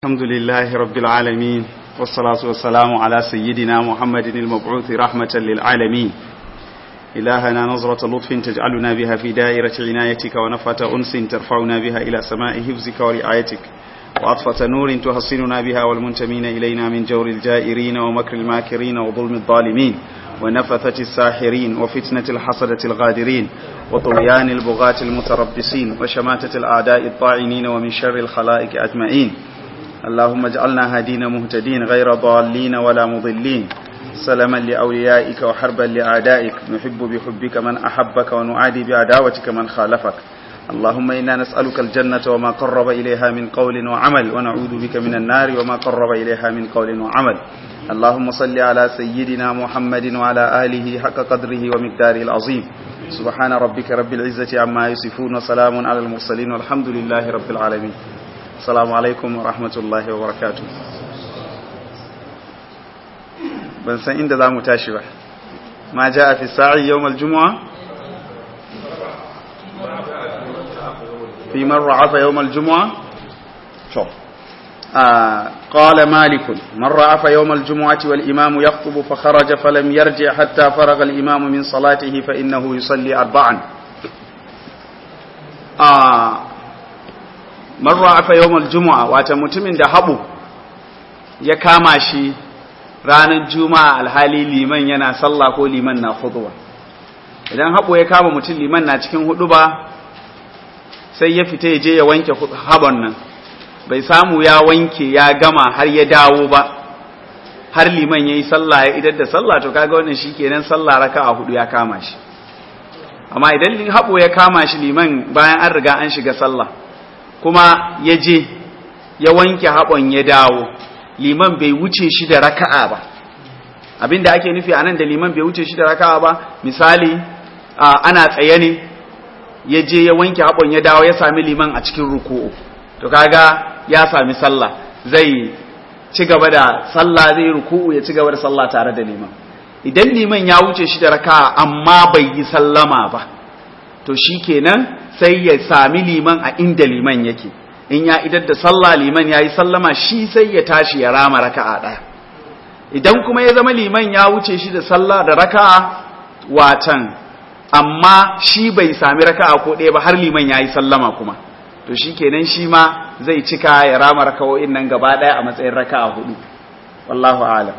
الحمد لله رب العالمين والصلاة والسلام على سيدنا محمد المبعوث رحمة للعالمين إلهنا نظرة لطف تجعلنا بها في دائرة عنايتك ونفة أنس ترفعنا بها إلى سماء حفظك ورعايتك وعطفة نور تحصننا بها والمنتمين إلينا من جور الجائرين ومكر الماكرين وظلم الظالمين ونفثة الساحرين وفتنة الحسدة الغادرين وطغيان البغاة المتربصين وشماتة الأعداء الطاعنين ومن شر الخلائق أجمعين اللهم اجعلنا هادين مهتدين غير ضالين ولا مضلين سلما لأوليائك وحربا لأعدائك نحب بحبك من أحبك ونعادي بعداوتك من خالفك اللهم إنا نسألك الجنة وما قرب إليها من قول وعمل ونعوذ بك من النار وما قرب إليها من قول وعمل اللهم صل على سيدنا محمد وعلى آله حق قدره ومقداره العظيم سبحان ربك رب العزة عما يصفون وسلام على المرسلين والحمد لله رب العالمين السلام عليكم ورحمة الله وبركاته ban san inda za mu tashi ba ma ja a fi sa'i yau maljumuwa fi man ra'afa yau maljumuwa to قال مالك من رأف يوم الجمعة والإمام يخطب فخرج فلم يرجع حتى فرغ الإمام من صلاته فإنه يصلي أربعا آه man ra'afa yawmal jumu'a wata mutumin da habu ya kama shi ranar juma'a alhali liman yana sallah ko liman na khutba idan habu ya kama mutum liman na cikin huduba sai ya fita ya je ya wanke habon nan bai samu ya wanke ya gama har ya dawo ba har liman yayi sallah ya idar da sallah to kaga wannan shikenan sallah raka'a hudu ya kama shi amma idan habu ya kama shi liman bayan an riga an shiga sallah kuma ya je ya wanke haɓon ya dawo liman bai wuce shi da raka'a ba abinda ake nufi anan da liman bai wuce shi da raka'a ba misali ana tsaye ne ya je ya wanke haɓon ya dawo ya sami liman a cikin ruku'u to kaga ya sami sallah zai ci gaba da sallah zai ruku'u ya ci gaba da sallah tare da liman idan liman ya wuce shi da raka'a amma bai yi sallama ba to shikenan sai ya sami liman a inda liman yake in ya idar da sallah liman ya yi sallama shi sai ya tashi ya rama raka'a ɗaya idan kuma ya zama liman ya wuce shi da sallah da raka'a watan amma shi bai sami raka'a ko ɗaya ba har liman ya yi sallama kuma to shi kenan shi ma zai cika ya rama raka'o'in nan gaba ɗaya a matsayin raka'a hudu wallahu a'lam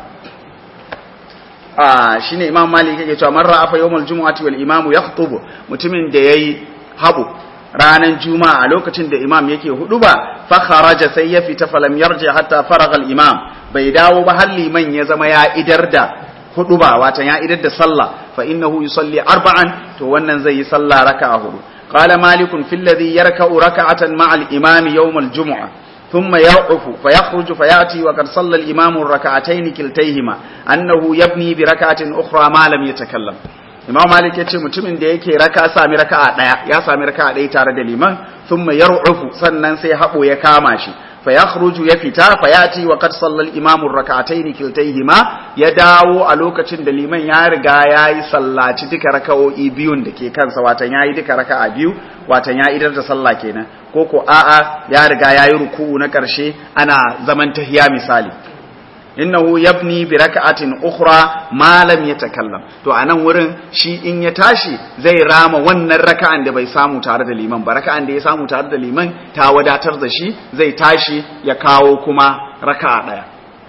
a shine imam malik yake cewa man ra'a fa yawmal jumu'ati wal imamu yakhutubu mutumin da yayi habu ranan juma'a a lokacin da imam yake hudu ba fa kharaja sai ya fita falam yarji hatta faraga al imam bai dawo ba har liman ya zama ya idar da hudu ba watan ya idar da sallah fa innahu yusalli arba'an to wannan zai yi sallah raka'a hudu qala malikun fil ladhi yarka'u raka'atan ma'a al imam yawm al jumu'ah ثم يوقف فيخرج فيأتي وقد صلى الإمام الركعتين كلتيهما أنه يبني بركعة أخرى ما لم يتكلم Imam Malik ya ce mutumin da yake raka sami raka'a daya ya sami raka'a daya tare da liman thumma yar'ufu sannan sai habo ya kama shi fa yakhruju ya fita fa yati wa qad sallal imamu rak'atayn kiltayhima ya dawo a lokacin da liman ya riga yayi sallaci duka raka'o'i biyun da ke kansa watan yayi duka raka'a biyu watan ya idar da sallah kenan ko ko a'a ya riga yayi ruku'u na karshe ana zaman tahiya misali innahu yabni bi raka'atin ukhra ma lam yatakallam to anan wurin shi in ya tashi zai rama wannan raka'an da bai samu tare da liman ba raka'an da ya samu tare da liman ta wadatar da shi zai tashi ya kawo kuma raka'a daya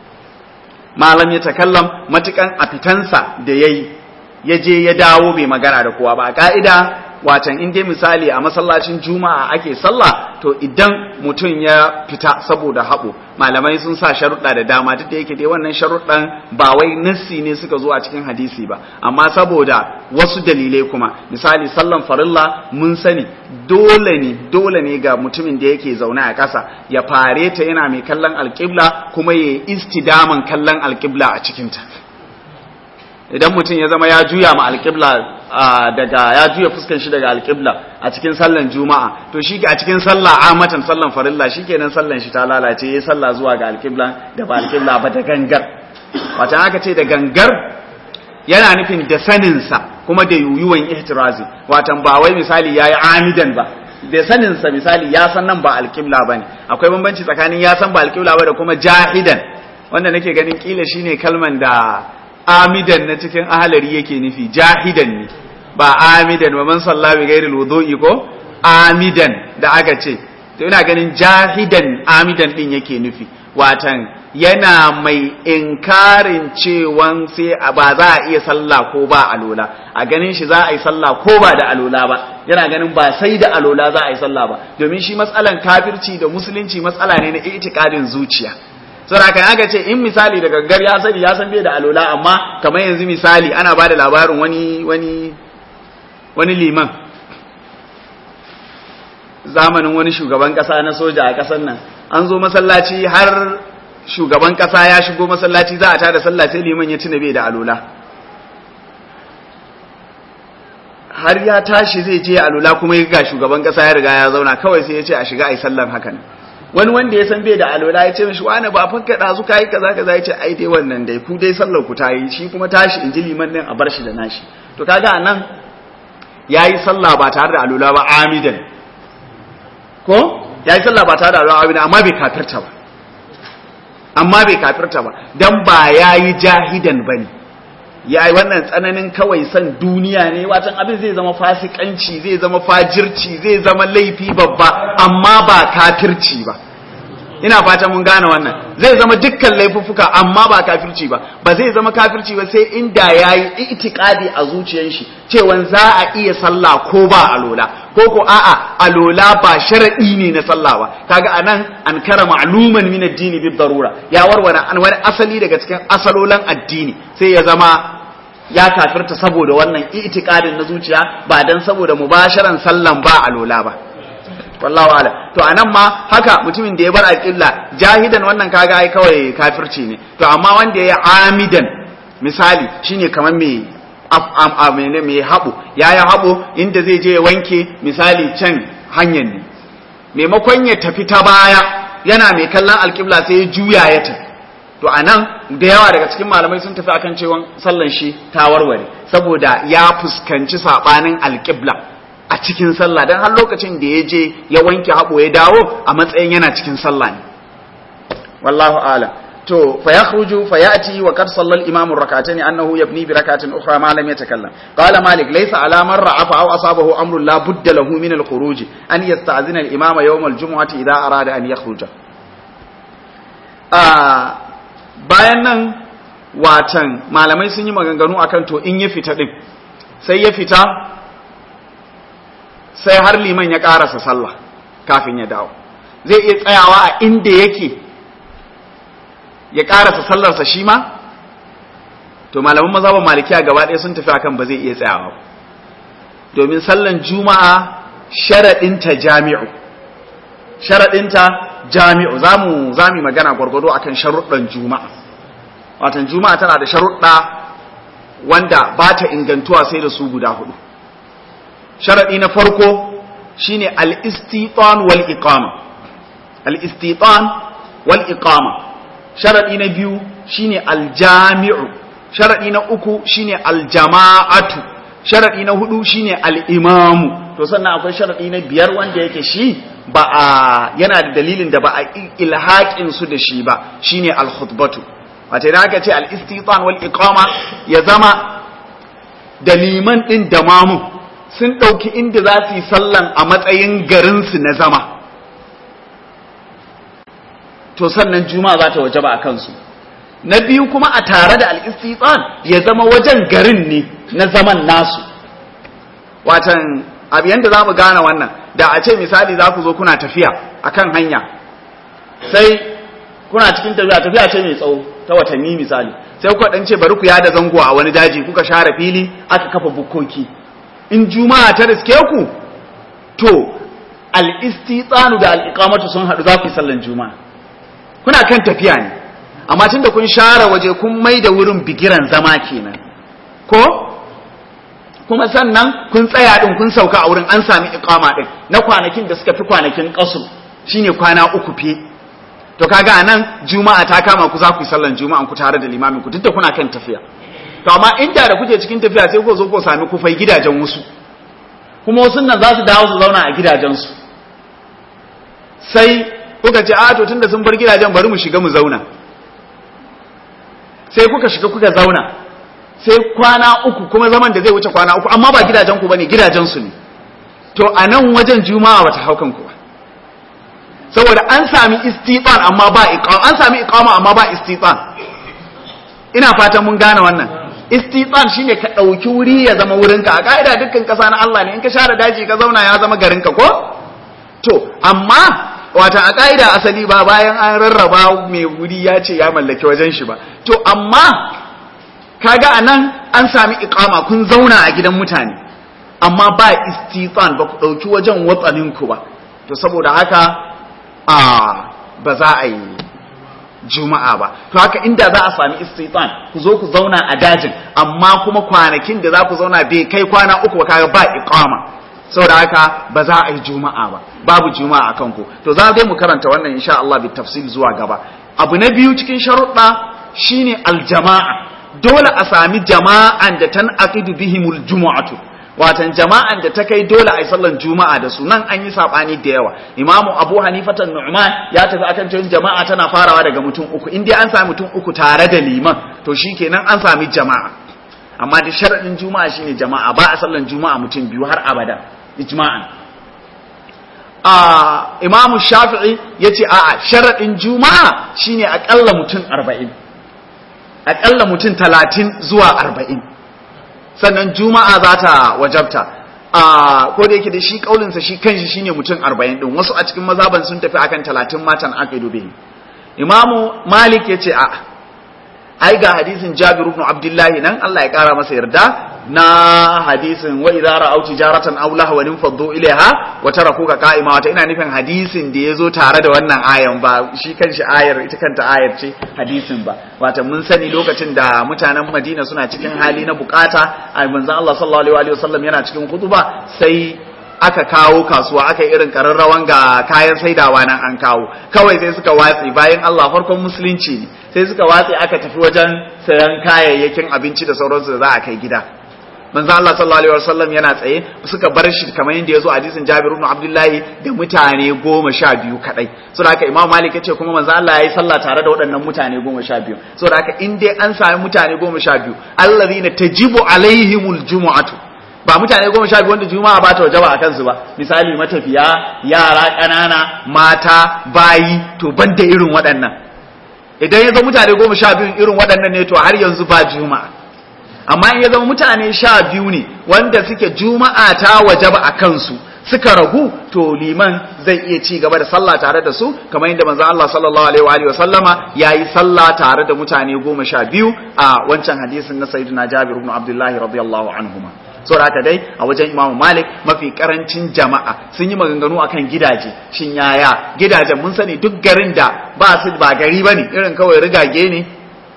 ma lam yatakallam matukan a fitansa da yayi ya je ya dawo bai magana da kowa ba ka'ida watan in dai misali a masallacin juma'a ake sallah to idan mutum ya fita saboda haɓo malamai sun sa sharuɗa da dama duk da yake dai wannan sharuɗan ba wai nassi ne suka zo a cikin hadisi ba amma saboda wasu dalilai kuma misali sallan farilla mun sani dole ne dole ne ga mutumin da yake zaune a ƙasa ya fare ta yana mai kallon alƙibla kuma ya istidaman kallon alƙibla a cikinta idan mutum ya zama ya juya ma alƙibla daga ya juya fuskan shi daga alƙibla a cikin sallan juma'a to shi a cikin sallah amatan sallan farilla shikenan sallan shi ta lalace yayi sallah zuwa ga alƙibla da ba alƙibla ba da gangar wata aka ce da gangar yana nufin da sanin sa kuma da yuyuwan ihtirazi watan ba wai misali yayi amidan ba da saninsa misali ya san nan ba alƙibla ba ne akwai bambanci tsakanin ya san ba alƙibla ba da kuma jahidan wanda nake ganin kila shine kalman da amidan na cikin ahalari yake nufi jahidan ne ba amidan wa man salla bi ghairi wudu'i ko amidan da aka ce to ina ganin jahidan amidan din yake nufi watan yana mai inkarin cewan sai ba za a iya sallah ko ba alola a ganin shi za a yi sallah ko ba da alola ba yana ganin ba sai da alola za a yi sallah ba domin shi matsalan kafirci da musulunci matsala ne na itikadin zuciya saboda kan aka ce in misali da gaggar ya sani ya san bai da alola amma kamar yanzu misali ana ba da labarin wani wani wani liman zamanin wani shugaban kasa na soja a kasar nan an zo masallaci har shugaban kasa ya shigo masallaci za a tada sallah sai liman ya tuna bai da alola har ya tashi zai je alola kuma ya ga shugaban kasa ya riga ya zauna kawai sai ya ce a shiga ai sallan hakan wani wanda ya san bai da alola ya ce mishi wani ba fakka da su kai kaza kaza ya ce ai dai wannan dai ku dai sallar ku ta yi shi kuma tashi in ji liman din a bar shi da nashi to kaga anan yayi sallah ba tare da alola ba amidan ko yayi sallah ba tare da alola amidan amma bai kafirta ba amma bai kafirta ba dan ba yayi jahidan bane yayi wannan tsananin kawai san duniya ne watan abin zai zama fasikanci zai zama fajirci zai zama laifi babba amma ba kafirci ba ina fata mun gane wannan zai zama dukkan laifuffuka amma ba kafirci ba ba zai zama kafirci ba sai inda yayi itikadi a zuciyar shi cewa za a iya sallah ko ba alola ko ko a'a alola ba sharadi ne na sallah ba kaga anan an kara ma'luman min addini bi darura ya warware an wani asali daga cikin asalolan addini sai ya zama ya kafirta saboda wannan itikadin na zuciya ba dan saboda mubasharan sallan ba alola ba wallahu ala to anan ma haka mutumin da ya bar alƙibla jahidan wannan kaga ai kawai kafirci ne to amma wanda ya amidan misali shine kamar me mai haɓo ya yi haɓo inda zai je ya wanke misali can hanyar ne maimakon ya tafi ta baya yana mai kallon alƙibla sai ya juya ya tafi to a nan da yawa daga cikin malamai sun tafi akan cewa sallan shi ta warware saboda ya fuskanci saɓanin alƙibla a cikin sallah don har lokacin da ya je ya wanke haɓo ya dawo a matsayin yana cikin sallah ne wallahu a'lam to fa yakhruju fa yati wa qad sallal imam rak'atayn annahu yabni bi rak'atin ukhra ma lam yatakallam qala malik laysa ala man ra'afa aw asabahu amrun la budda lahu min al khuruj an yasta'zina al imama yawm al jum'ati idha arada an yakhruja ah bayan nan watan malamai sun yi maganganu akan to in ya fita din sai ya fita sai har liman ya karasa sallah kafin ya dawo zai iya tsayawa a inda yake ya karasa sallarsa shi ma to malaman mazhaban malikiya gaba ɗaya sun tafi akan ba zai iya tsayawa domin sallan juma'a sharaɗinta jami'u sharaɗinta jami'u zamu zami magana gwargwado akan sharuɗan juma'a watan juma'a tana da sharuɗa wanda ba ta ingantuwa sai da su guda hudu sharaɗi na farko shine al-istitan wal iqama al-istitan wal iqama sharaɗi na biyu shine aljami'u sharaɗi na uku shine aljama'atu sharaɗi na hudu shine al'imamu to sannan akwai sharaɗi na biyar wanda yake shi ba a yana da dalilin da ba a ilhaƙin su da shi ba shine alkhutbatu wata idan aka ce al-istitan wal iqama ya zama da liman din da mamu sun ɗauki inda za su yi sallan a matsayin garinsu na zama to sannan juma'a za ta wajaba a kansu na biyu kuma a tare da al'istitsan ya zama wajen garin ne na zaman nasu watan abu yadda za mu gane wannan da a ce misali za ku zo kuna tafiya a kan hanya sai kuna cikin tafiya tafiya ce mai tsawo ta watanni misali sai kuka ɗan ce bari ku yada zango a wani daji kuka share fili aka kafa bukkoki in juma'a ta riske ku to al'istitsanu da al'iƙamatu sun haɗu za ku yi sallan juma'a kuna kan tafiya ne amma tunda kun share waje kun mai da wurin bigiran zama kenan ko kuma sannan kun tsaya din kun sauka a wurin an sami iqama din na kwanakin da suka fi kwanakin qasu shine kwana uku fi to kaga anan juma'a ta kama ku za ku yi sallan juma'an ku tare da limamin ku duk da kuna kan tafiya to amma inda da kuke cikin tafiya sai ku zo ku sami kufai gidajen wasu kuma wasu nan za su dawo su zauna a gidajensu sai kuka ce a to tunda sun bar gidajen bari mu shiga mu zauna sai kuka shiga kuka zauna sai kwana uku kuma zaman da zai wuce kwana uku amma ba gidajen ku bane gidajen su ne to a nan wajen juma'a bata haukan ku ba saboda an sami istitan amma ba iqama an sami iqama amma ba istitan ina fatan mun gane wannan istitan shine ka dauki wuri ya zama wurinka a kaida dukkan kasa na Allah ne in ka share daji ka zauna ya zama garinka ko to amma wata a ƙa'ida asali ba bayan an rarraba mai wuri ya ce ya mallaki wajen shi ba to amma kaga a nan an sami ikama kun zauna a gidan mutane amma ba istitsan ba ku ɗauki wajen watsaninku ba to saboda haka a ba za a yi juma'a ba to haka inda za a sami istitsan ku zo ku zauna a dajin amma kuma kwanakin da za ku zauna bai kai kwana uku ba kaga ba ikama saboda haka ba za a yi juma'a ba babu juma'a akan ku to za dai mu karanta wannan insha Allah bi tafsil zuwa gaba abu na biyu cikin sharuɗa shine aljama'a dole a sami jama'an da tan aqidu bihimul jumu'atu watan jama'an da ta kai dole a yi sallan juma'a da su nan an yi sabani da yawa imamu abu hanifatan nu'man ya tafi akan cewa jama'a tana farawa daga mutum uku in dai an sami mutum uku tare da liman to shikenan an sami jama'a amma da sharadin juma'a shine jama'a ba a sallan juma'a mutum biyu har abada ijma'an a imamu shafi'i ya ce a sharaɗin juma'a shine aƙalla mutum arba'in aƙalla mutum talatin zuwa arba'in sannan juma'a za ta wajabta a ko da yake da shi ƙaulinsa shi kanshi shine mutum arba'in ɗin wasu a cikin mazaban sun tafi akan talatin matan aka yi imamu malik ya ce a ai ga hadisin Jabir ibn Abdullahi nan Allah ya kara masa yarda na hadisin wa idza ra'aw tijaratan aw lahwan faddu ilaiha wa tarakuka qa'ima wata ina nufin hadisin da yazo tare da wannan ayan ba shi kanshi ayar ita kanta ayar ce hadisin ba wata mun sani lokacin da mutanen Madina suna cikin hali na bukata a manzon Allah sallallahu alaihi wasallam yana cikin kutuba sai aka kawo kasuwa aka yi irin kararrawan ga kayan saidawa nan an kawo kawai sai suka watsi bayan Allah farkon musulunci ne sai suka watsi aka tafi wajen sayan kayayyakin abinci da sauransu da za a kai gida manzo Allah sallallahu alaihi wasallam yana tsaye suka bar shi kamar yadda yazo hadisin Jabir ibn Abdullahi da mutane goma sha biyu kadai saboda haka Imam Malik yace kuma manzo Allah yayi sallah tare da waɗannan mutane goma sha biyu saboda haka in dai an sami mutane goma sha biyu allazina tajibu alaihimul jumu'atu ba mutane goma sha biyu wanda juma'a ba ta wajaba a kansu ba misali matafiya yara ƙanana mata bayi to ban da irin waɗannan idan ya zama mutane goma sha biyu irin waɗannan ne to har yanzu ba juma'a amma in ya zama mutane sha biyu ne wanda suke juma'a ta wajaba a kansu suka ragu to liman zai iya ci gaba da sallah tare da su kamar yadda manzon Allah sallallahu alaihi wa sallama yayi sallah tare da mutane goma sha biyu a wancan hadisin na sayyidina Jabir ibn Abdullah radiyallahu anhuma saboda haka dai a wajen Imam Malik mafi karancin jama'a sun yi maganganu akan gidaje shin yaya gidajen mun sani duk garin da ba su ba gari bane irin kawai rigage ne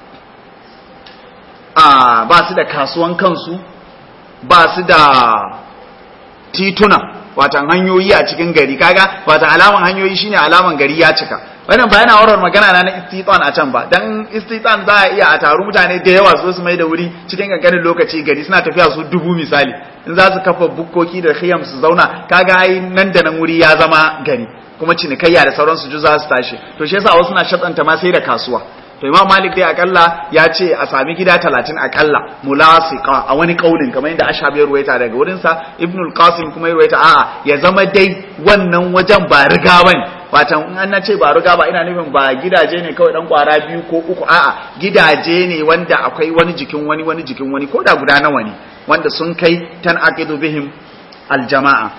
a ba su da kasuwan kansu ba su da tituna watan hanyoyi a cikin gari kaga watan alaman hanyoyi shine alaman gari ya cika wannan ba yana warar magana na na istitan a can ba dan istitan za a iya a taru mutane da yawa su su mai da wuri cikin kankanin lokaci gari suna tafiya su dubu misali in za su kafa bukkoki da khiyam su zauna kaga ai nan da nan wuri ya zama gari kuma cinikayya da sauransu ju za su tashi to shi yasa wasu na shatsanta ma sai da kasuwa to imam malik dai akalla ya ce a sami gida talatin akalla mulasiqa a wani kaulin kamar yadda ashabi ya ruwaita daga wurin sa ibn al-qasim kuma ya ruwaita a'a ya zama dai wannan wajen ba riga bane watan in an ce ba riga ba ina nufin ba gidaje ne kawai dan kwara biyu ko uku a'a gidaje ne wanda akwai wani jikin wani wani jikin wani ko da guda nawa ne wanda sun kai tan aqidu bihim al-jama'a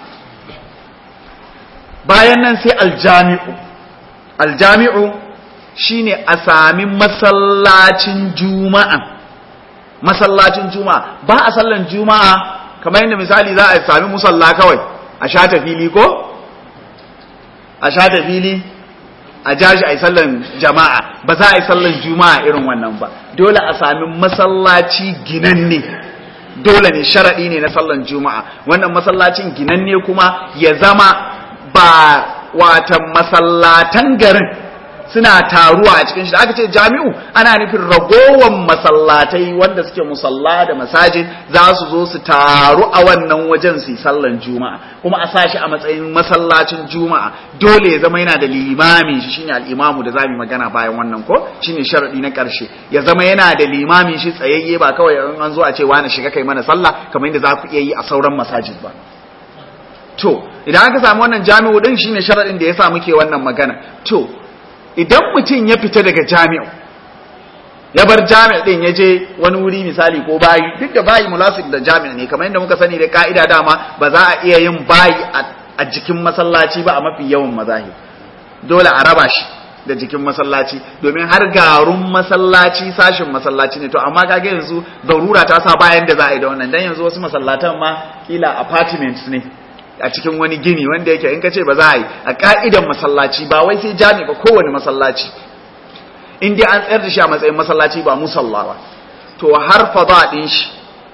bayan nan sai al-jami'u al-jami'u shine a sami masallacin juma'a masallacin juma'a ba a sallan juma'a kamar yadda misali za a sami musalla kawai a shata fili ko a shata fili a jashi a yi sallan jama'a ba za a yi sallan juma'a irin wannan ba dole a sami masallaci ginanne dole ne sharaɗi ne na sallan juma'a wannan masallacin ginanne kuma ya zama ba watan masallatan garin suna taruwa a cikin shi da aka ce jami'u ana nufin ragowan masallatai wanda suke musalla da masajid za su zo su taru a wannan wajen su yi sallan juma'a kuma a sa shi a matsayin masallacin juma'a dole ya zama yana da limami shi shine al-imamu da zamu magana bayan wannan ko shine sharadi na karshe ya zama yana da limami shi tsayayye ba kawai in an zo a ce wani shiga kai mana sallah kamar yadda za ku iya yi a sauran masajid ba to idan aka samu wannan jami'u din shine sharadin da yasa muke wannan magana to idan mutum ya fita daga jami'u ya bar jami'a din ya je wani wuri misali ko bayi duk da bayi mulasik da jami'a ne kamar yadda muka sani da ka'ida dama ba za a iya yin bayi a jikin masallaci ba a mafi yawan mazahib dole a raba shi da jikin masallaci domin har garun masallaci sashin masallaci ne to amma kage yanzu darura ta sa bayan da za a yi da wannan dan yanzu wasu masallatan ma kila apartments ne a cikin wani gini wanda yake in ka ce ba za a yi a ka'idan masallaci ba wai sai jami ba kowane masallaci in dai an tsayar da shi a matsayin masallaci ba musalla ba to har fada din shi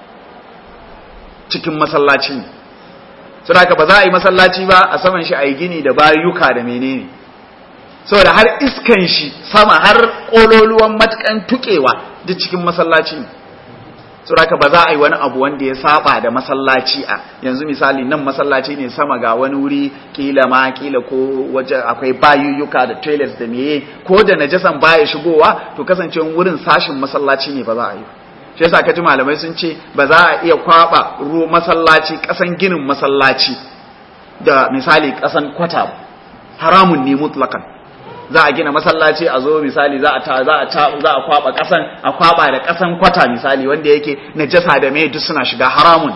cikin masallaci ne saboda ba za a yi masallaci ba a saman shi a yi gini da bayuka da menene saboda har iskan shi sama har kololuwan matukan tukewa duk cikin masallaci ne saboda ba za a yi wani abu wanda ya saba da masallaci a yanzu misali nan masallaci ne sama ga wani wuri kila ma kila ko waje akwai bayuyyuka da toilets da meye ko da najasan baya shigowa to kasancewa wurin sashin masallaci ne ba za a yi shi yasa kaji malamai sun ce ba za a iya kwaba ruwa masallaci kasan ginin masallaci da misali kasan kwata haramun ne mutlakan za a gina masallaci a zo misali za a ta za a ta za a kwaba kasan a kwaba da kasan kwata misali wanda yake najasa da mai duk suna shiga haramun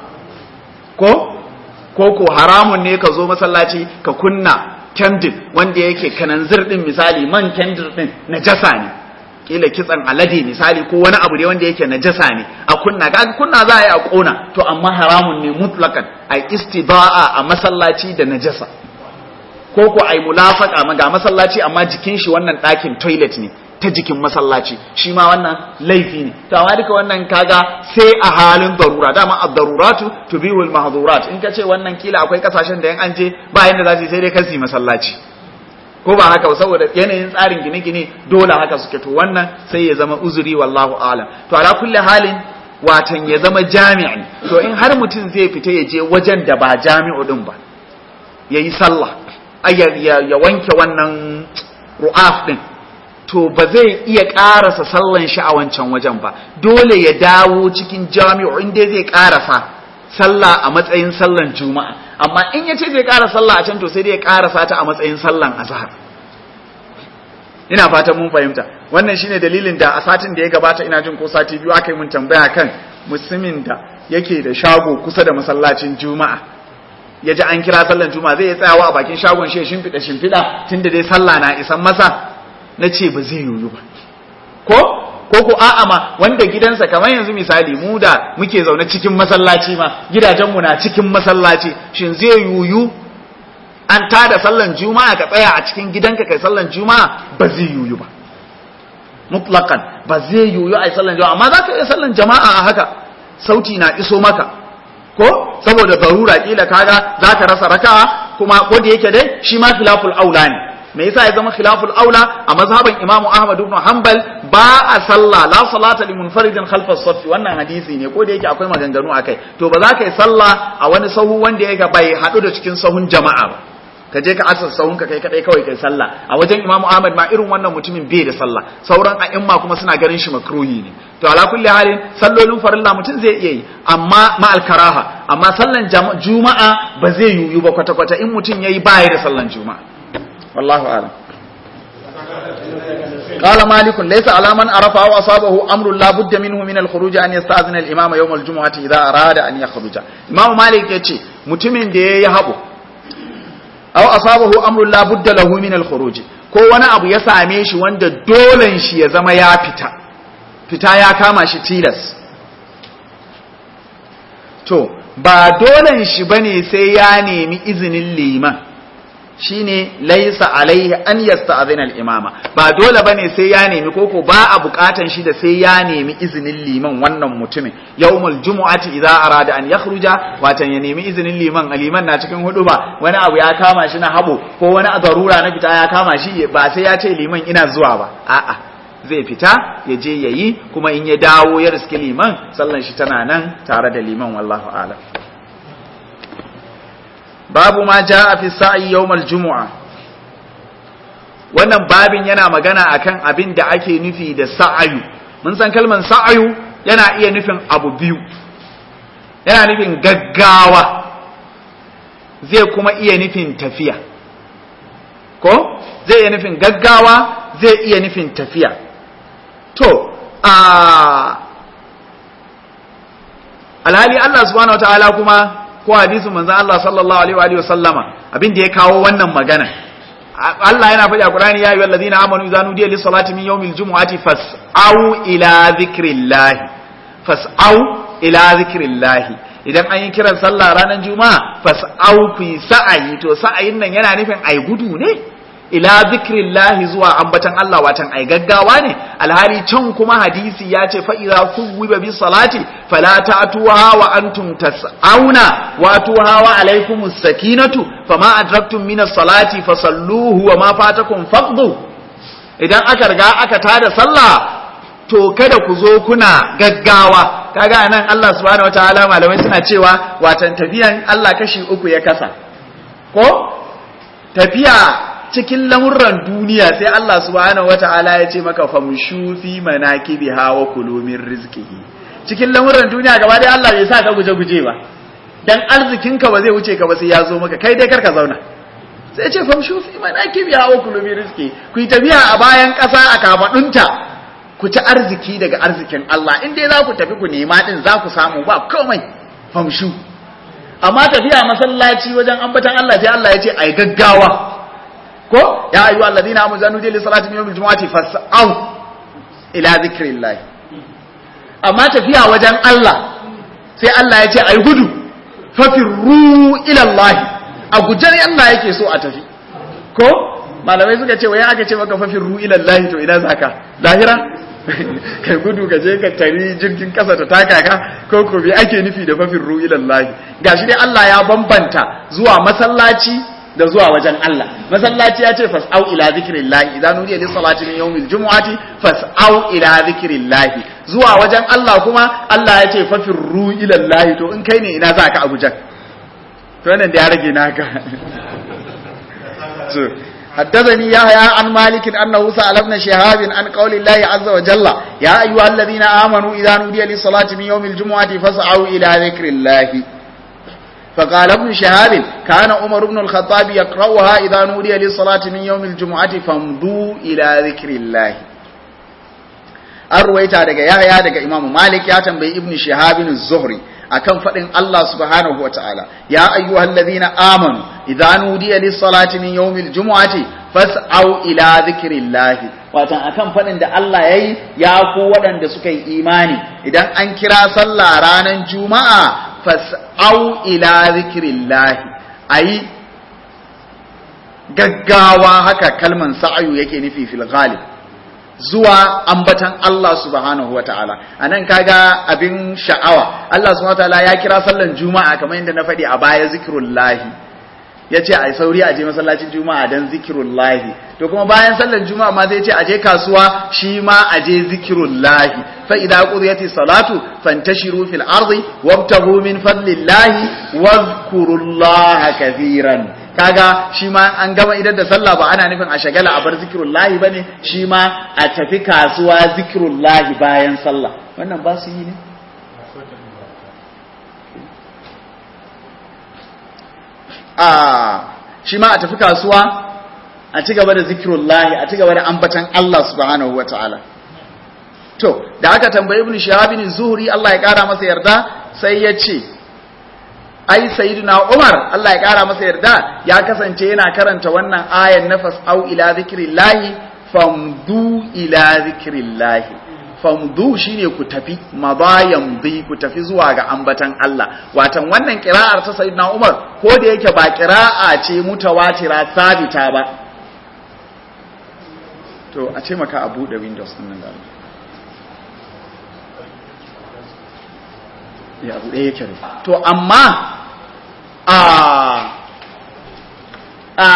ko ko ko haramun ne ka zo masallaci ka kunna kendir wanda yake kananzir din misali man kendir din najasa ne kila kitsan alade misali ko wani abu ne wanda yake najasa ne a kunna kaga kunna za a yi a kona to amma haramun ne mutlakan a istiba'a a masallaci da najasa ko ko ai mulafaka ga masallaci amma jikin shi wannan ɗakin toilet ne ta jikin masallaci shi ma wannan laifi ne to amma duka wannan kaga sai a halin darura dama ad-daruratu tubihul mahdhurat in kace wannan kila akwai kasashen da yan an je ba yanda za su sai dai kasi masallaci ko ba haka ba saboda yanayin tsarin gine-gine dole haka suke to wannan sai ya zama uzuri wallahu alam to ala kulli halin watan ya zama jami'i to in har mutum zai fita ya je wajen da ba jami'u din ba yayi sallah ya wanke wannan ru'af din to ba zai iya ƙarasa sallan shi a wancan wajen ba dole ya dawo cikin jami'u inda zai ƙarasa sallah a matsayin sallan juma'a amma in ya ce zai ƙara sallah a can to sai dai ya ƙarasa ta a matsayin sallan azhar ina fatan mun fahimta wannan shine dalilin da a satin da ya gabata ina jin ko sati biyu aka yi mun tambaya kan musulmin da yake da shago kusa da masallacin juma'a ya ji an kira sallan juma'a zai tsayawa a bakin shagon shi shimfiɗa shimfiɗa tunda dai sallah na isan masa na ce ba zai yoyu ba ko ko ko a'a ma wanda gidansa kamar yanzu misali mu da muke zaune cikin masallaci ma gidajenmu na cikin masallaci shin zai yoyu an tada sallan juma'a ka tsaya a cikin gidanka kai sallan juma'a ba zai yoyu ba mutlaqan ba zai yoyu a sallan juma'a amma za ka iya sallan jama'a a haka sauti na iso maka ko saboda zarura kila kaga zaka rasa raka'a kuma ko da yake dai shi ma khilaful aula ne me yasa ya zama khilaful aula a mazhaban imamu ahmad ibn hanbal ba a sallah la salata li munfaridin khalfa safi wannan hadisi ne ko da yake akwai maganganu akai to ba za ka yi sallah a wani sahu wanda yake bai hadu da cikin sahun jama'a ba ka je ka asar sahun ka kai kadai kawai kai sallah a wajen imamu ahmad ma irin wannan mutumin bai da sallah sauran a'imma kuma suna ganin shi makruhi ne to ala kulli halin sallolin farilla mutum zai iya yi amma ma alkaraha amma sallan juma'a ba zai yiwu ba kwata kwata in mutum yayi baya da sallan juma'a wallahu a'lam قال مالك ليس على من عرف أو أصابه أمر لا بد منه من الخروج أن يستأذن الإمام يوم الجمعة إذا أراد أن يخرج إمام مالك يتي متمن دي يهبو أو أصابه أمر لا بد له من الخروج ko wani abu ya same shi wanda dolen shi ya zama ya fita fita ya kama shi tilas to ba dolen shi bane sai ya nemi izinin liman shine laisa alaihi an yasta'zina al-imama ba dole bane sai ya nemi koko ba a bukatan shi da sai ya nemi izinin liman wannan mutumin yawmul jumu'ati idza arada an yakhruja watan ya nemi izinin liman liman na cikin hudu ba wani abu ya kama shi na habo ko wani darura na fita ya kama shi ba sai ya ce liman ina zuwa ba a'a zai fita ya je yayi kuma in ya dawo ya riski liman sallan shi tana nan tare da liman wallahu a'lam babu ma ja a fi sa'i yawmal jumu'a wannan babin yana magana akan abin da ake nufi da sa'ayu mun san kalman sa'ayu yana iya nufin abu biyu yana nufin gaggawa zai kuma iya nufin tafiya ko zai iya nufin gaggawa zai iya nufin tafiya to a alhali Allah subhanahu wa ta'ala kuma ko hadisin manzon Allah sallallahu alaihi wa sallama abin da ya kawo wannan magana Allah yana faɗi a Qur'ani ya ayyuhal ladina amanu idza nudiya lis salati min yawmil jumu'ati fas'au ila dhikrillah fas'au ila dhikrillah idan an yi kiran sallah ranar juma'a fas'au ku sa'ayi to sa'ayin nan yana nufin ai gudu ne ila zikrillahi zuwa ambatan Allah watan ai gaggawa ne alhali can kuma hadisi ya ce fa idza kuwiba bis salati fala ta'tuha wa antum tas'auna wa tuha wa alaykumus sakinatu fama adraktum minas salati fasalluhu wa ma fatakum faqdu idan aka riga aka tada sallah to kada ku zo kuna gaggawa kaga nan Allah subhanahu wataala malamai suna cewa watan tafiyan Allah kashi uku ya kasa ko tafiya cikin lamurran duniya sai Allah subhanahu wata'ala ya ce maka famshu fi manakibiha wa kulu min rizqihi cikin lamurran duniya gaba dai Allah bai sa ka guje guje ba dan arzikin ka ba zai wuce ka ba sai ya zo maka kai dai karka zauna sai ya ce famshu fi manakibiha wa kulu min rizqihi ku yi tafiya a bayan ƙasa a kafadunta ku ci arziki daga arzikin Allah in dai za ku tafi ku nema din za ku samu ba komai famshu amma tafiya masallaci wajen ambatan Allah sai Allah ya ce ai gaggawa ko ya ayyuha alladhina amanu zanu li salati min yawmil jumu'ati fas'au ila dhikrillah amma tafiya wajen Allah sai Allah ya ce ai gudu fafirru ila Allah a gujar Allah yake so a tafi ko malamai suka ce wai aka ce maka fafirru ila Allah to ina zaka lahira kai gudu ka je ka tari jirgin kasa ta taka ka ko ko bi ake nufi da fafirru ila Allah gashi dai Allah ya bambanta zuwa masallaci da zuwa wajen Allah masallaci ya ce fas'au ila zikrillah idan nudiya lis salati min yawmil jumu'ati fas'au ila zikrillah zuwa wajen Allah kuma Allah ya ce fafirru ila Allah to in kai ne ina za ka Abuja to wannan da ya rage naka so حدثني يحيى عن مالك أنه سأل ابن شهاب عن قول الله عز وجل يا أيها الذين آمنوا إذا نودي للصلاة من يوم الجمعة فاسعوا إلى ذكر الله فقال ابن شهاب كان عمر بن الخطاب يقرأها إذا نودي للصلاة من يوم الجمعة فامضوا إلى ذكر الله arwaita daga yahya daga imamu malik ya tambayi ibnu shihab az-zuhri akan fadin Allah subhanahu wataala ya ayyuhallazina amanu idza nudiya lis-salati min yawmil jumu'ati fas'au ila dhikrillahi watan akan fadin da Allah yayi ya ku waɗanda suka yi imani idan an kira sallah ranar juma'a fas'au ila zikrillahi ayi gaggawa haka kalman sa'ayu yake nufi fil ghalib zuwa ambatan Allah subhanahu wa ta'ala a nan kaga abin sha'awa Allah subhanahu wa ta'ala ya kira sallan juma'a kamar yadda na faɗi a baya zikirullahi ya ce a yi sauri a je masallacin juma'a don zikirullahi to kuma bayan sallan juma'a ma zai ce a je kasuwa shi ma a je zikirullahi fa idza qudiyati salatu fantashiru fil ardi wabtaghu min fadlillahi wadhkurullaha kathiran kaga shi ma an gama idan da sallah ba ana nufin a shagala a bar zikirullahi bane shi ma a tafi kasuwa zikirullahi bayan sallah wannan ba su yi ne a shi ma a tafi kasuwa a ci gaba da zikirullahi a ci gaba da ambatan Allah subhanahu wa ta'ala to da aka tambayi ibn shahabin zuhri Allah ya kara masa yarda sai ya ce ai sayyidina Umar Allah ya kara masa yarda ya kasance yana karanta wannan ayan nafas au ila zikrillahi famdu ila zikrillahi famdu shine ku tafi mabayan bi ku tafi zuwa ga ambatan Allah watan wannan kira'ar ta sayyidina Umar ko da yake ba kira'a ce mutawatira sabita ba to a ce maka a bude windows din nan da ya abu ɗaya yake to amma a a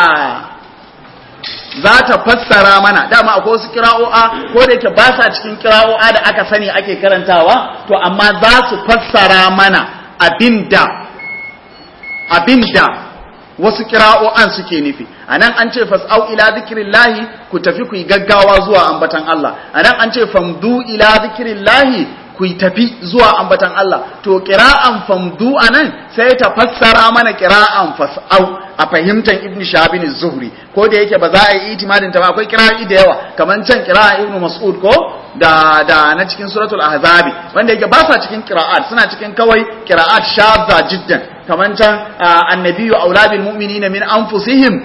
za ta fassara mana dama akwai wasu kira'o'a ko da yake ba sa cikin kira'o'a da aka sani ake karantawa to amma za su fassara mana abinda abinda wasu kira'o'an suke nufi anan an ce fas'au ila zikrillahi ku tafi ku yi gaggawa zuwa ambatan Allah anan an ce famdu ila zikrillahi ku tafi zuwa ambatan Allah to kira'an famdu anan sai ta fassara mana kira'an fas'au a fahimtar ibn shahabin zuhri ko da yake ba za a yi itimadin ta ba akwai kira'i da yawa kamar can kira'a ibn mas'ud ko da da na cikin suratul ahzabi wanda yake ba sa cikin qira'at suna cikin kawai qira'at shadza jiddan kamar can annabiyyu aulabil mu'minina min anfusihim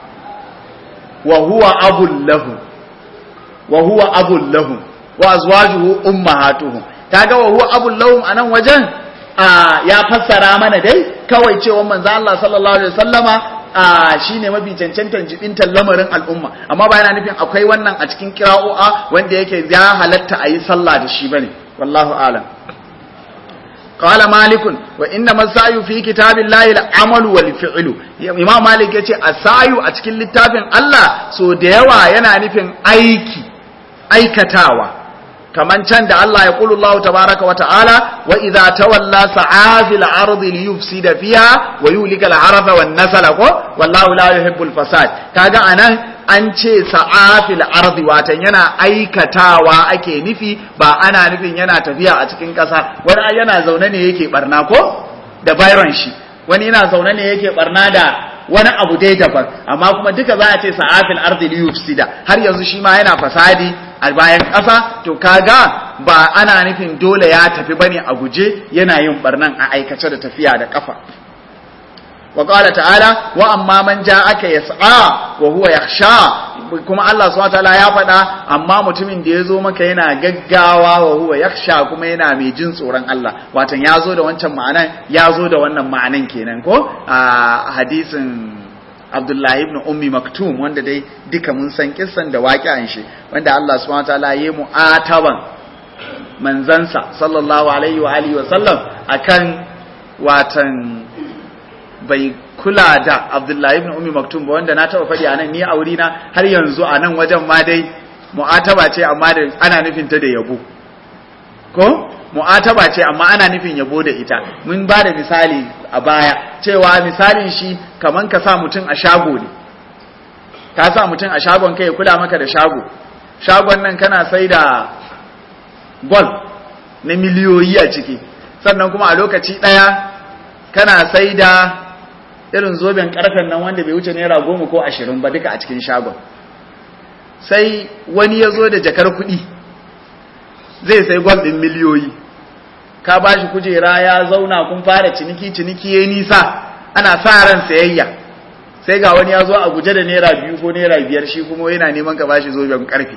wa huwa abul lahum wa huwa abul lahum wa azwajuhu ummahatuhum kaga wa huwa abul lahum anan wajen ya fassara mana dai kawai cewa manzo Allah sallallahu alaihi wasallama shine mafi cancantan jibintar lamarin al'umma amma ba yana nufin akwai wannan a cikin kira'o'a wanda yake ya halatta a yi sallah da shi bane wallahu alam qala malikun wa inna masayu fi kitabillahi al-amalu wal fi'lu imam malik yace asayu a cikin littafin Allah so da yawa yana nufin aiki aikatawa kaman can da Allah ya kulu Allah tabaraka wa ta'ala wa idza tawalla sa'a fil ardi li yufsida fiha wa yulika al harfa wan nasala ko wallahu la yuhibbul fasad kaga anan an ce sa'a fil ardi watan yana aikatawa ake nufi ba ana nufin yana tafiya a cikin kasa wani yana zaune ne yake barna ko da bayron shi wani yana zaune ne yake barna da wani abu dai daban amma kuma duka za a ce sa'afil ardi li yufsida har yanzu shi ma yana fasadi a bayan ƙasa to kaga ba ana nufin dole ya tafi bane a guje yana yin barnan a aikace da tafiya da kafa wa qala ta'ala wa amma man ja'aka yas'a wa huwa yakhsha kuma Allah subhanahu wataala ya faɗa amma mutumin da ya zo maka yana gaggawa wa huwa yakhsha kuma yana mai jin tsoron Allah watan ya zo da wancan ma'anan ya zo da wannan ma'anan kenan ko a hadisin Abdullahi ibn Ummi Maktum wanda dai duka mun san kissan da waƙi'an shi wanda Allah subhanahu wataala ya mu ataban manzansa sallallahu alaihi wa alihi wa sallam akan watan bai kula da Abdullahi ibn Ummi Maktum ba wanda na taba faɗi anan ni a wuri na har yanzu a nan wajen ma dai mu'ataba ce amma da ana nufin ta da yabo ko mu'ataba ce amma ana nufin yabo da ita mun ba da misali a baya cewa misalin shi kaman ka sa mutum a shago ne ka sa mutum a shagon kai ya kula maka da shago shagon nan kana sai da gol na miliyoyi a ciki sannan kuma a lokaci ɗaya kana sai da irin zoben karfen nan wanda bai wuce naira goma ko ashirin ba duka a cikin shagon sai wani ya zo da jakar kuɗi zai sai gwal ɗin miliyoyi ka ba shi kujera ya zauna kun fara ciniki ciniki ya nisa ana sa ran sayayya sai ga wani ya zo a guje da naira biyu ko naira biyar shi kuma yana neman ka ba shi zoben karfe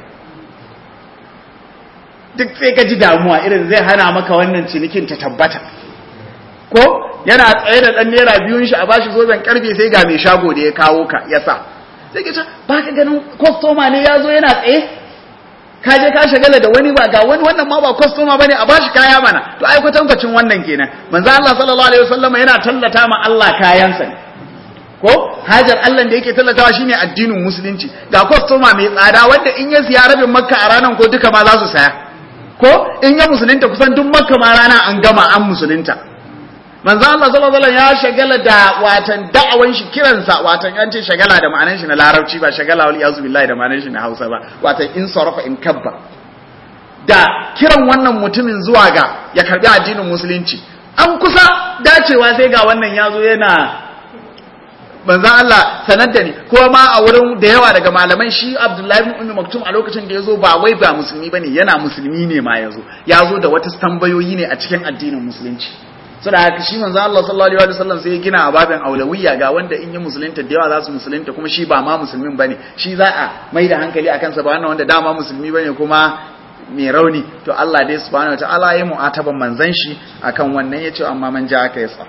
duk sai ka ji damuwa irin zai hana maka wannan cinikin ta tabbata ko yana tsaye da ɗan naira biyun shi a bashi zoben karfe sai ga mai shago da ya kawo ka ya sa sai ka ce ba ka ganin kwastoma ne ya zo yana tsaye ka je ka shagala da wani ba ga wani wannan ma ba kwastoma ba ne a bashi kaya mana to ai kwatankwacin wannan kenan manzo Allah sallallahu alaihi wasallam yana tallata ma Allah kayansa ne ko hajar Allah da yake tallatawa shine addinin musulunci ga kwastoma mai tsada wanda in ya siya rabin makka a ranar ko duka ma za su saya ko in ya musulunta kusan duk makka ma rana an gama an musulunta manzo Allah sallallahu alaihi ya shagala da watan da'awan shi kiransa watan an ce shagala da ma'anar shi na larabci ba shagala wal yazu billahi da ma'anar shi na Hausa ba watan in sarafa in kabba da kiran wannan mutumin zuwa ga ya karbi addinin musulunci an kusa dacewa sai ga wannan yazo yana manzo Allah sanar da ni ko ma a wurin da yawa daga malaman shi Abdullahi ibn Ummi Maktum a lokacin da yazo ba wai ba musulmi bane yana musulmi ne ma yazo yazo da wata tambayoyi ne a cikin addinin musulunci saboda haka shi manzo Allah sallallahu alaihi wasallam sai ya gina a babin aulawiyya ga wanda in yi musulunta da yawa za su musulunta kuma shi ba ma musulmin bane shi za a mai da hankali akan sa ba wannan wanda dama musulmi bane kuma mai rauni to Allah dai subhanahu wataala ya mu'ataban manzon shi akan wannan yace amma man ja aka yasa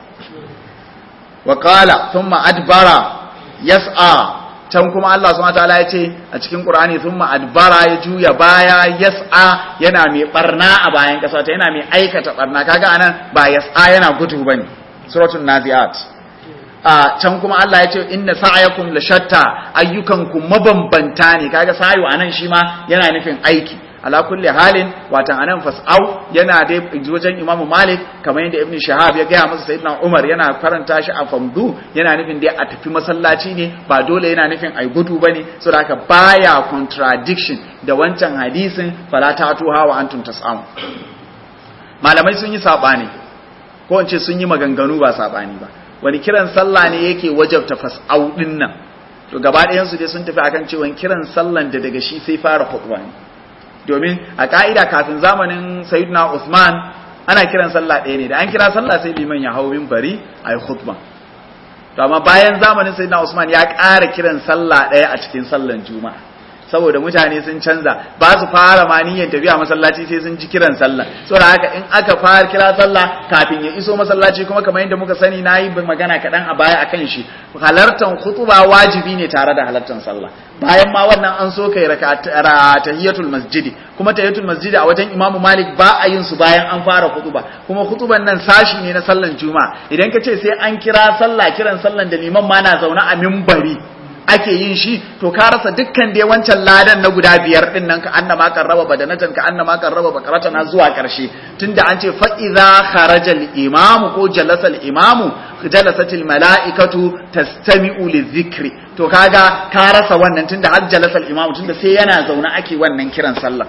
wa qala thumma adbara yas'a can kuma Allah subhanahu wataala ya ce a cikin Qur'ani thumma adbara ya juya baya yas'a yana mai barna a bayan kasa ta yana mai aikata barna kaga anan ba yas'a yana gudu bane suratul naziat a can kuma Allah ya ce inna sa'yakum la shatta ayyukanku mabambanta ne kaga sayu anan shi ma yana nufin aiki ala kulli halin watan anan fas'au yana dai wajen Imam Malik kamar yadda Ibn Shahab ya gaya masa Sayyidina Umar yana karanta shi a famdu yana nufin dai a tafi masallaci ne ba dole yana nufin ai gudu bane saboda haka baya contradiction da wancan hadisin fala ta'tuha wa antum tas'am malamai sun yi sabani ko in ce sun yi maganganu ba sabani ba wani kiran sallah ne yake wajabta fas'au din nan to gaba ɗayan su dai sun tafi akan cewa kiran sallan da daga shi sai fara khutba ne domin a ka'ida kafin zamanin sayyidina Usman ana kiran sallah ɗaya ne da an kira sallah sai liman ya hau minbari a yi khutba to amma bayan zamanin sayyidina Usman ya ƙara kiran sallah ɗaya a cikin sallan juma'a saboda mutane sun canza ba su fara ma niyyar tafiya masallaci sai sun ji kiran sallah saboda haka in aka fara kira sallah kafin ya iso masallaci kuma kamar yadda muka sani nayi magana kaɗan a baya akan shi halartan khutuba wajibi ne tare da halartan sallah bayan ma wannan an so kai tahiyatul masjidi kuma tahiyatul masjidi a wajen Imam Malik ba a yin su bayan an fara khutuba kuma khutuban nan sashi ne na sallan juma'a idan ka ce sai an kira sallah kiran sallan da liman ma na zaune a minbari ake yin shi to ka rasa dukkan dai wancan ladan na guda biyar din nan ka annama kan raba badanatan ka annama kan raba bakarata na zuwa karshe tunda an ce fa idza kharaja al imam ko jalasa al imam jalasat al malaikatu tastami'u lidhikri to kaga ka rasa wannan tunda har jalasa al imam tunda sai yana zaune ake wannan kiran sallah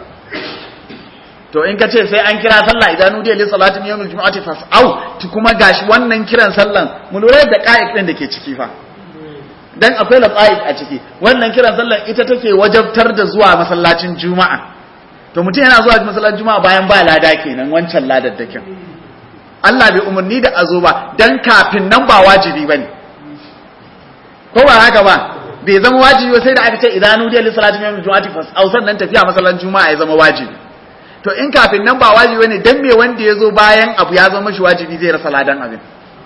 to in ka ce sai an kira sallah idan nudiya li salatin yawmil jumu'ati fas'au kuma gashi wannan kiran sallan mu lura da ka'id din da ke ciki fa dan akwai lafa'id a ciki wannan kiran sallar ita take wajabtar da zuwa masallacin juma'a to mutum yana zuwa masallacin juma'a bayan ba lada kenan wancan ladaddakin Allah bai umarni da azo ba dan kafin nan ba wajibi bane ko ba haka ba bai zama wajibi ba sai da aka ce idan nudiya li salatin yawmil jumu'ati fas au sannan tafiya masallacin juma'a ya zama wajibi to in kafin nan ba wajibi bane dan me wanda ya zo bayan abu ya zama shi wajibi zai rasa ladan abin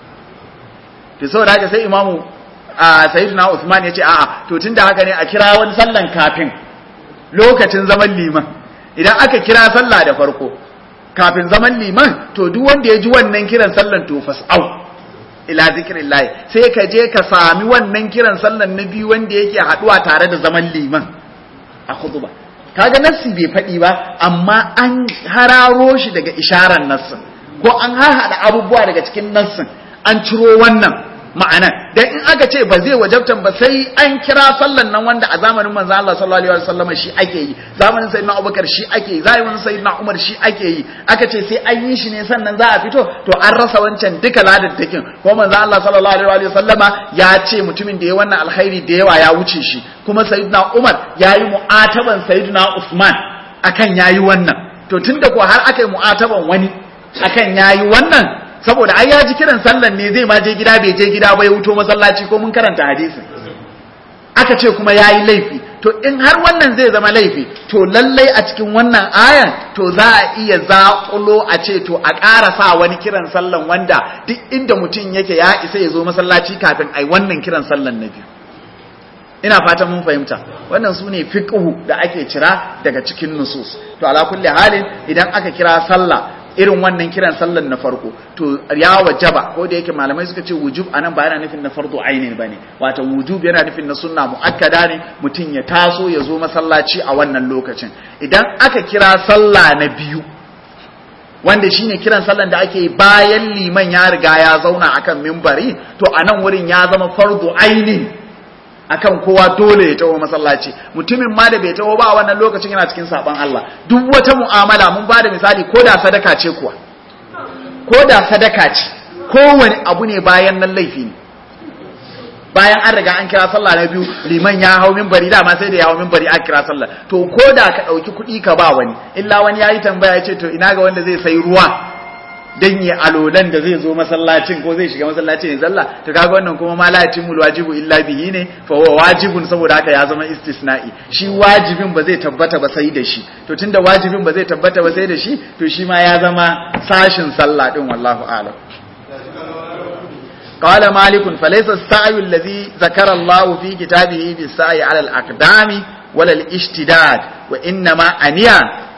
to saboda haka sai imamu a sayyidina Usman yace a'a to tunda haka ne a kira wani sallan kafin lokacin zaman liman idan aka kira sallah da farko kafin zaman liman to duk wanda ya ji wannan kiran sallan to fas'au ila zikrillah sai ka je ka sami wannan kiran sallan na biyu wanda yake haduwa tare da zaman liman a khutba kaga nassi bai faɗi ba amma an hararo shi daga isharar nassin ko an harhaɗa abubuwa daga cikin nassin an ciro wannan ma'ana dan in aka ce ba zai wajabtan ba sai an kira sallan nan wanda a zamanin manzo Allah sallallahu alaihi wasallam shi ake yi zamanin sayyidina Abubakar shi ake yi zamanin sayyidina Umar shi ake yi aka ce sai an yi shi ne sannan za a fito to an rasa wancan duka ladaddakin ko manzo Allah sallallahu alaihi wasallama ya ce mutumin da ya wannan alkhairi da yawa ya wuce shi kuma sayyidina Umar yayi mu'ataban sayyidina Usman akan yayi wannan to tunda ko har aka yi mu'ataban wani akan yayi wannan saboda ai ya ji kiran sallan ne zai ma je gida bai je gida ba ya wuto masallaci ko mun karanta hadisin aka ce kuma yayi laifi to in har wannan zai zama laifi to lallai a cikin wannan ayan to za a iya zaƙulo a ce to a ƙara sa wani kiran sallan wanda duk inda mutum yake ya isa ya zo masallaci kafin ai wannan kiran sallan na biyu ina fatan mun fahimta wannan su ne fiqhu da ake cira daga cikin nusus to ala kulli halin idan aka kira sallah irin wannan kiran sallan na farko to ya wajaba ko da yake malamai suka ce wujub anan ba yana nufin na fardu ainin bane wato wujub yana nufin na sunna muakkada ne mutum ya taso ya zo masallaci a wannan lokacin idan aka kira sallah na biyu wanda shine kiran sallan da ake bayan liman ya riga ya zauna akan mimbari to anan wurin ya zama fardu ainin akan kowa dole ya taho masallaci mutumin ma da bai taho ba a wannan lokacin yana cikin saban Allah duk wata mu'amala mun bada misali ko da sadaka ce kuwa ko da sadaka ce kowane abu ne bayan nan laifi ne bayan an riga an kira sallah na biyu liman ya hau minbari dama sai da ya hau minbari a kira sallah to ko da ka ɗauki kuɗi ka ba wani illa wani ya yi tambaya ya ce to ina ga wanda zai sai ruwa dan ya alolan da zai zo masallacin ko zai shiga masallacin ya zalla to kaga wannan kuma ma la yatimul wajibu illa bihi ne fa huwa wajibun saboda haka ya zama istisna'i shi wajibin ba zai tabbata ba sai da shi to tunda wajibin ba zai tabbata ba sai da shi to shi ma ya zama sashin sallah din wallahu a'lam قال مالك فليس السعي الذي ذكر الله في كتابه بالسعي على الأقدام ولا الاشتداد وإنما أنيا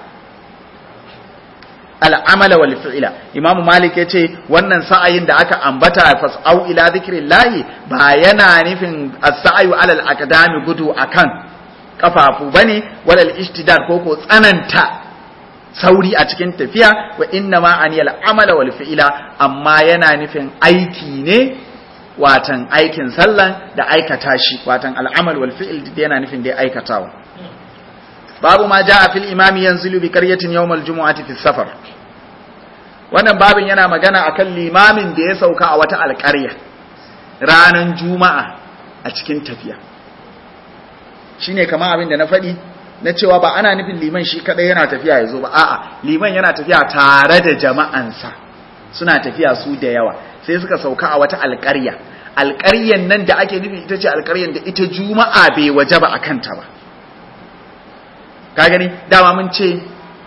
al'amala wal fi'ila imamu malik yace wannan sa'ayin da aka ambata fas'au ila zikrillahi ba yana nufin as-sa'yu alal aqdami gudu akan kafafu bane walal ishtidad ko ko tsananta sauri a cikin tafiya wa inna ma aniyal amala wal fi'ila amma yana nufin aiki ne watan aikin sallan da aikata shi watan al'amal wal fi'il yana nufin da aikatawa babu ma ja'a fil imami yanzilu bi qaryatin yawmal jumu'ati fi safar wannan babin yana magana akan limamin da ya sauka a wata alƙarya ranan juma'a a cikin tafiya shine kamar abin da na faɗi na cewa ba ana nufin liman shi kadai yana tafiya ya zo ba a'a liman yana tafiya tare da jama'ansa suna tafiya su da yawa sai suka sauka a wata alƙarya alƙaryan nan da ake nufi ita ce alƙaryan da ita juma'a bai waje ba a kanta ba ka gani dama mun ce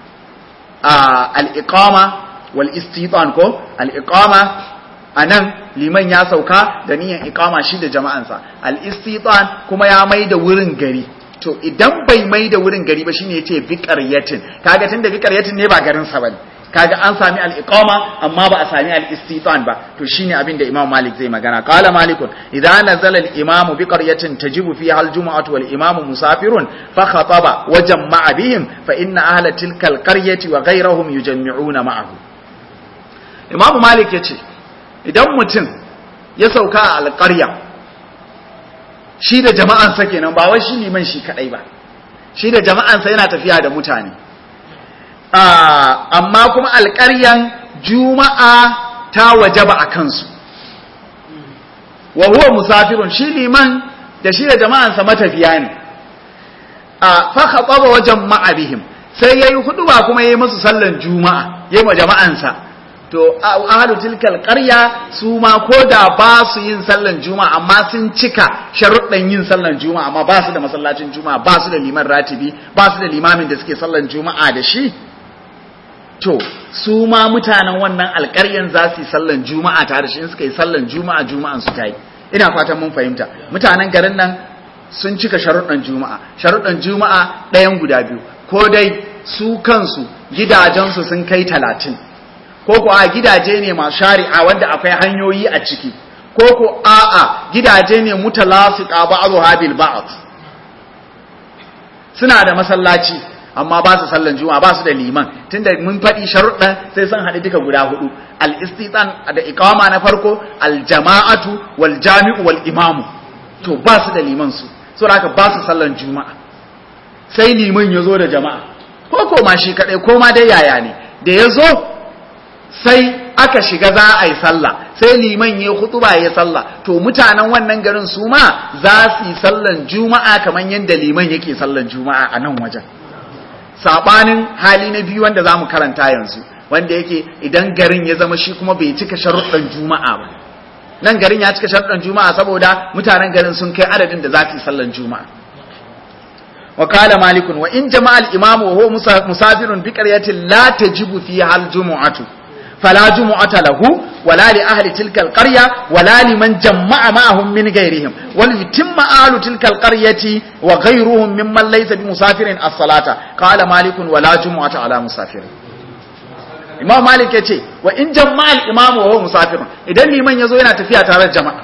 al'iƙama wal istitan ko al'iƙama a nan liman ya sauka da niyan iƙama shi da jama'ansa al'istitan kuma ya mai da wurin gari to idan bai mai da wurin gari ba shine yace bi qaryatin kaga tunda bi qaryatin ne ba garin sa bane kaga an sami al-iqama amma ba a sami al-istitan ba to shine abin da Imam Malik zai magana qala Malik idza nazala al-imamu bi qaryatin tajibu fiha al-jum'atu wal imamu musafirun fa khataba wa jama'a bihim fa inna ahla tilka al-qaryati wa ghayrahum yujammi'una ma'ahu Imam Malik yace idan mutum ya sauka a al-qarya shi da jama'ansa kenan ba wai shi liman shi kadai ba shi da jama'ansa yana tafiya da mutane amma kuma alƙaryan juma'a ta wajaba a kansu wa huwa musafirun shi liman da shi da jama'ansa matafiya ne a fa khataba wajen ma'abihim sai yayi huduba kuma yayi musu sallan juma'a yayi ma jama'ansa to ahlu tilkal qarya su ma koda ba su yin sallan juma'a amma sun cika sharuɗan yin sallan juma'a amma ba su da masallacin juma'a ba su da liman ratibi ba su da limamin da suke sallan juma'a da shi to su ma mutanen wannan alƙaryan za su yi sallan juma'a tare da shi in suka yi sallan juma'a juma'an su tayi ina fatan mun fahimta mutanen garin nan sun cika sharuɗan juma'a sharuɗan juma'a ɗayan guda biyu ko dai su kansu gidajensu sun kai talatin ko ko a gidaje ne masu shari'a wanda akwai hanyoyi a ciki ko ko a'a gidaje ne mutalasiqa ba'dha bil ba'd suna da masallaci amma ba su sallan juma'a ba su da liman tunda mun faɗi sharuɗan sai sun haɗu duka guda hudu al-istitan da iqama na farko al-jama'atu wal jami'u wal imamu to ba su da liman su saboda haka ba su sallan juma'a sai liman ya zo da jama'a ko ko ma shi kadai ko ma dai yaya ne da ya zo sai aka shiga za a yi sallah sai liman ya hutuba ya sallah to mutanen wannan garin su ma za su yi sallan juma'a kamar yadda liman yake sallan juma'a a nan wajen sabanin hali na biyu wanda zamu karanta yanzu wanda yake idan garin ya zama shi kuma bai cika sharuɗan juma'a ba nan garin ya cika sharuɗan juma'a saboda mutanen garin sun kai adadin da za su yi sallan juma'a وقال مالك وإن جمع الإمام وهو مسافر بقرية لا تجب فيها الجمعة فلا جمعة له ولا لأهل تلك القرية ولا لمن جمع معهم من غيرهم وليتم أهل تلك القرية وغيرهم ممن ليس بمسافر الصلاة قال مالك ولا جمعة على مسافر Imam Malik ya ce wa in jama'a al-imam wa huwa musafir idan liman yazo yana tafiya tare da jama'a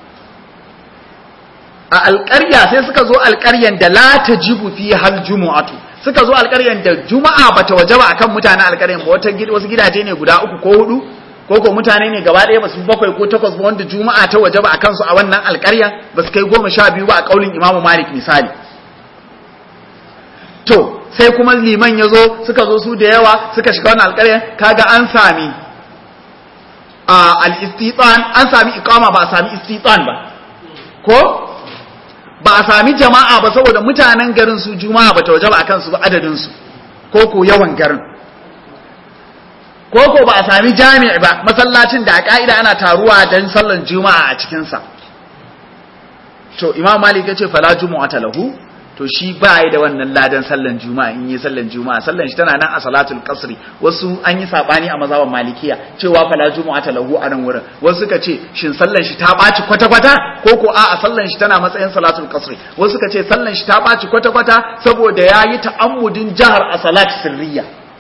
a alƙarya sai suka zo alƙaryan da la tajibu fi hal jumu'atu suka zo alƙaryan da juma'a bata wajaba akan mutanen alƙaryan ba wata wasu gidaje ne guda uku ko hudu ko ko mutane ne gaba ɗaya basu bakwai ko takwas ba wanda juma'a ta wajaba akan su a wannan alƙaryan basu kai goma sha biyu ba a kaulin imamu malik misali to sai kuma liman ya zo suka zo su da yawa suka shiga wannan alƙaryan kaga an sami al-istitan an sami iqama ba a sami istitan ba ko ba a sami jama'a ba saboda mutanen garin su juma'a ba ta waje ba a kansu ba adadinsu ko ko yawan garin ko ko ba a sami jami'i ba masallacin da a ka'ida ana taruwa don sallan juma'a a cikinsa to imam malik ya ce fala jumu'ata lahu to shi ba yi da wannan ladan sallan juma'a in yi sallan juma'a sallan shi tana nan a salatul qasri wasu an yi sabani a mazhaban malikiya cewa fala jumu'ata lahu a nan wurin wasu suka ce shin sallan shi ta baci kwata kwata ko ko a sallan shi tana matsayin salatul qasri wasu suka ce sallan shi ta baci kwata kwata saboda yayi ta'ammudin jahar a salat sirriya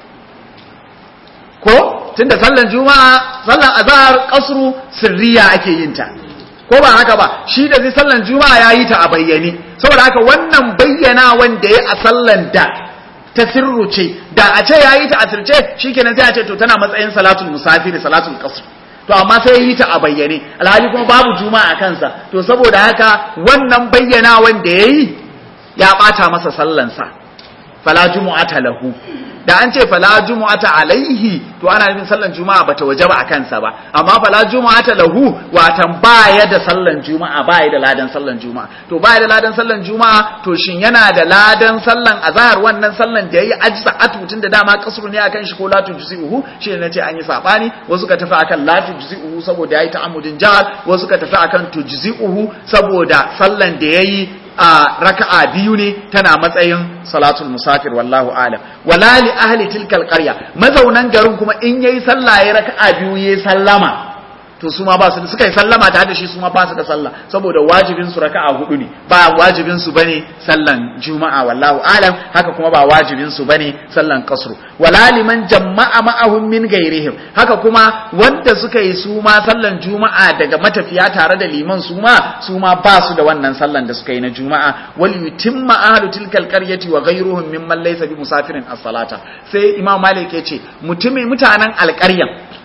ko tunda sallan juma'a sallan azhar qasru sirriya ake yin ta ko ba haka ba shi da zai sallan juma'a ya yi ta a bayyane saboda haka wannan bayyana wanda ya a sallan da ta sirru ce da a ce ya yi ta a sirce shi kenan sai a ce to tana matsayin salatul musafiri salatul qasr to amma sai ya yi ta a bayyane alhali kuma babu juma'a a kansa to saboda haka wannan bayyana wanda ya yi ya bata masa sallansa fala jumu'ata lahu da an ce fala jumu'ata alaihi to ana nufin sallan juma'a bata wajaba a kansa ba amma fala jumu'ata lahu watan baya da sallan juma'a baya da ladan sallan juma'a to baya da ladan sallan juma'a to shin yana da ladan sallan azhar wannan sallan da yayi ajsa atutun da dama kasru ne akan shi ko la tujzi'uhu shi ne nace an yi sabani wasu ka tafi akan la tujzi'uhu saboda yayi ta'ammudin jahal wasu ka tafi akan tujzi'uhu saboda sallan da yayi a raka'a biyu ne tana matsayin salatul musafir wallahu alam wala li ahli tilkal qarya mazaunan garin kuma in yayi sallah yayi raka'a biyu yayi sallama to su ma ba su suka yi sallama tare da shi su ma ba su da sallah saboda wajibin su raka'a hudu ne ba wajibin su bane sallan juma'a wallahu alam haka kuma ba wajibin su bane sallan kasru wala liman jama'a ma'ahum min gairihim haka kuma wanda suka yi su ma sallan juma'a daga matafiya tare da liman su ma su ma ba su da wannan sallan da suka yi na juma'a wal yutimma ahlu tilkal qaryati wa ghayruhum mimman laysa bi musafirin as-salata sai imam malik ya ce mutumin mutanen alƙaryan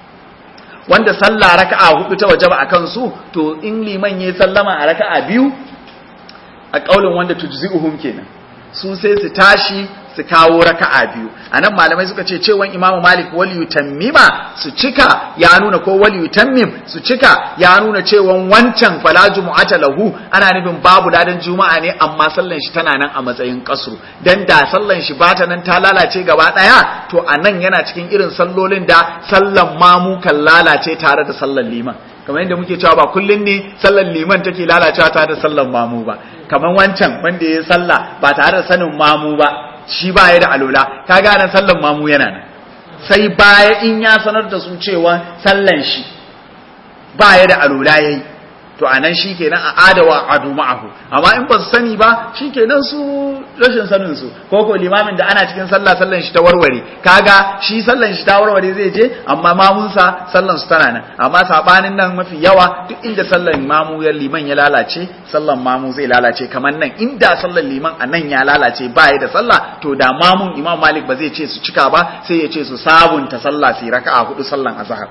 wanda sallah raka'a hudu ta wajaba a kansu to in liman yayi sallama a raka'a biyu a kaulin wanda tujzi'uhum kenan su sai su tashi su kawo raka'a biyu anan malamai suka ce cewan imamu malik wal yutammima su cika ya nuna ko wal yutammim su cika ya nuna cewan wancan fala jumu'ata lahu ana nufin babu ladan juma'a ne amma sallan shi tana nan a matsayin kasru dan da sallan shi bata nan ta lalace gaba daya to anan yana cikin irin sallolin da sallan mamu kan lalace tare da sallan liman kamar yadda muke cewa ba kullun ne sallan liman take lalacewa tare da sallan mamu ba kamar wancan wanda ya sallah ba tare da sanin mamu ba shi ba ya da alola ka gane sallan mamu yana nan sai baya in ya sanar da su cewa sallan shi ba ya da alola yayi to anan shi kenan a adawa adu ma'ahu amma in ba su sani ba shi kenan su rashin sanin su ko ko limamin da ana cikin sallah sallan shi ta warware kaga shi sallan shi ta warware zai je amma mamunsa sallan su tana nan amma sabanin nan mafi yawa duk inda sallan mamu ya liman ya lalace sallan mamu zai lalace kamar nan inda sallan liman a nan ya lalace ba ya da sallah to da mamun imam malik ba zai ce su cika ba sai ya ce su sabunta sallah su raka'a hudu sallan azhar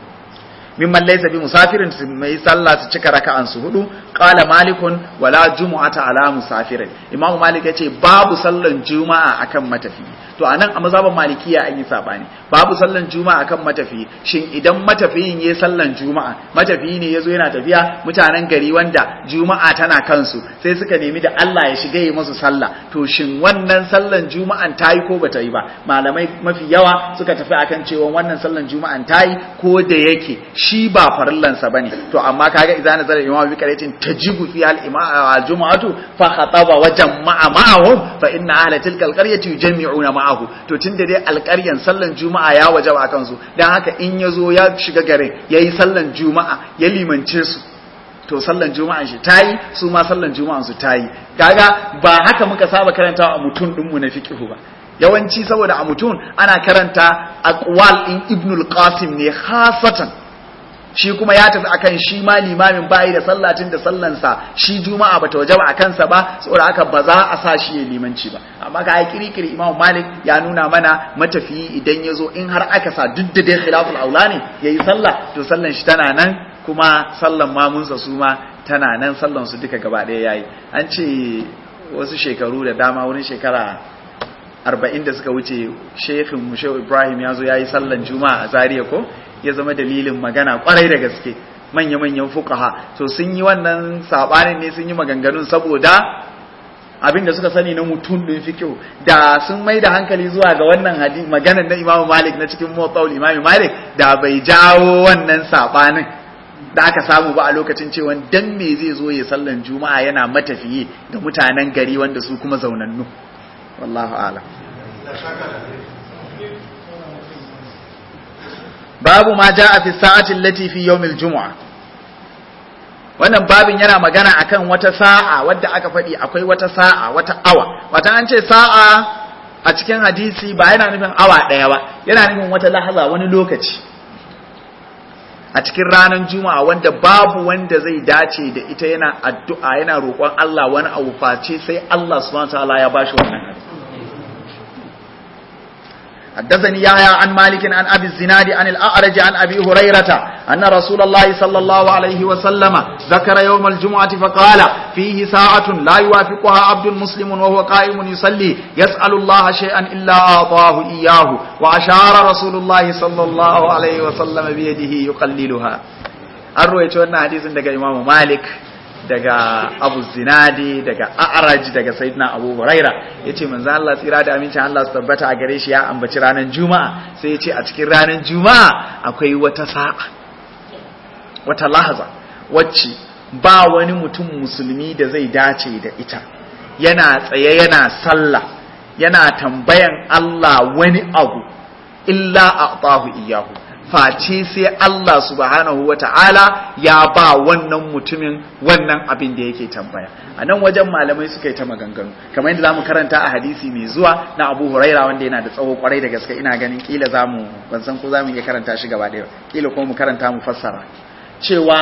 mimman laysa bi musafirin mai sallah su cika raka'an su hudu qala malikun wala jumu'ata ala musafirin imamu malik yace babu sallan juma'a akan matafi to anan a mazhaban malikiya an yi sabani babu sallan juma'a akan matafi shin idan matafiyin yayi sallan juma'a matafiyi ne yazo yana tafiya mutanen gari wanda juma'a tana kansu sai suka nemi da Allah ya shiga yi musu sallah to shin wannan sallan juma'an tayi ko bata yi ba malamai mafi yawa suka tafi akan cewa wannan sallan juma'an tayi ko da yake shi ba farillansa bane to amma kaga idan nazara imam bi karatin tajibu fi al juma'atu fa khataba wa jama'a ma'ahum fa inna ahla tilka al qaryati yujammi'una ma'ahu to tunda dai alƙaryan sallan juma'a ya wajaba akan su dan haka in yazo ya shiga garin yayi sallan juma'a ya limance su to sallan juma'an shi tayi su ma sallan juma'an su tayi kaga ba haka muka saba karantawa a mutun dinmu na fiqhu ba yawanci saboda a mutun ana karanta aqwal in ibnul qasim ne khasatan shi kuma ya tafi akan shi ma limamin bayi da sallatin da sallansa shi juma'a bata wajaba a kansa ba saboda haka ba za a sa shi ya limanci ba amma ka yi kirikiri imam malik ya nuna mana matafiyi idan ya zo in har aka sa duk da dai khilaful aula ne ya yi sallah to sallan shi tana nan kuma sallan mamunsa su ma tana nan sallan su duka gaba ɗaya yayi an ce wasu shekaru da dama wurin shekara arba'in da suka wuce shekhin mushehu ibrahim ya zo ya yi sallan juma'a a zariya ko ya zama dalilin magana kwarai da gaske manya-manyan fukaha to sun yi wannan sabanin ne sun yi maganganun saboda abinda suka sani na mutum din fiqh da sun mai da hankali zuwa ga wannan hadisi maganar na Imam Malik na cikin Muwatta Imam Malik da bai jawo wannan sabanin da aka samu ba a lokacin cewa dan me zai zo ya sallan juma'a yana matafiye da mutanen gari wanda su kuma zaunannu wallahu a'lam babu ma ja'a fi sa'ati allati fi yawmil jumu'a wannan babin yana magana akan wata sa'a wadda aka faɗi akwai wata sa'a wata awa wata an ce sa'a a cikin hadisi ba yana nufin awa ɗaya ba yana nufin wata lahaza wani lokaci a cikin ranar juma'a wanda babu wanda zai dace da ita yana addu'a yana roƙon Allah wani abu face sai Allah subhanahu wa ta'ala ya bashi wannan حدثني يحيى عن مالك عن ابي الزناد عن الاعرج عن ابي هريره ان رسول الله صلى الله عليه وسلم ذكر يوم الجمعه فقال فيه ساعه لا يوافقها عبد مسلم وهو قائم يصلي يسال الله شيئا الا اعطاه اياه واشار رسول الله صلى الله عليه وسلم بيده يقللها الرويت wannan hadisin daga imamu malik daga abu zinadi daga a'raj daga sayyidina abu huraira yace manzo Allah tsira da amincin Allah su tabbata a gare shi ya ambaci ranar juma'a sai yace a cikin ranar juma'a akwai wata sa'a wata lahaza wacce ba wani mutum musulmi da zai dace da ita yana tsaye yana sallah yana tambayan Allah wani abu illa a'tahu iyyahu face sai Allah subhanahu wa ta'ala ya ba wannan mutumin wannan abin da yake tambaya a nan wajen malamai suka yi ta maganganu kamar yadda zamu karanta a hadisi mai zuwa na Abu Huraira wanda yana da tsawo kwarai da gaske ina ganin kila zamu ban san ko zamu iya karanta shi gaba ɗaya kila ko mu karanta mu fassara cewa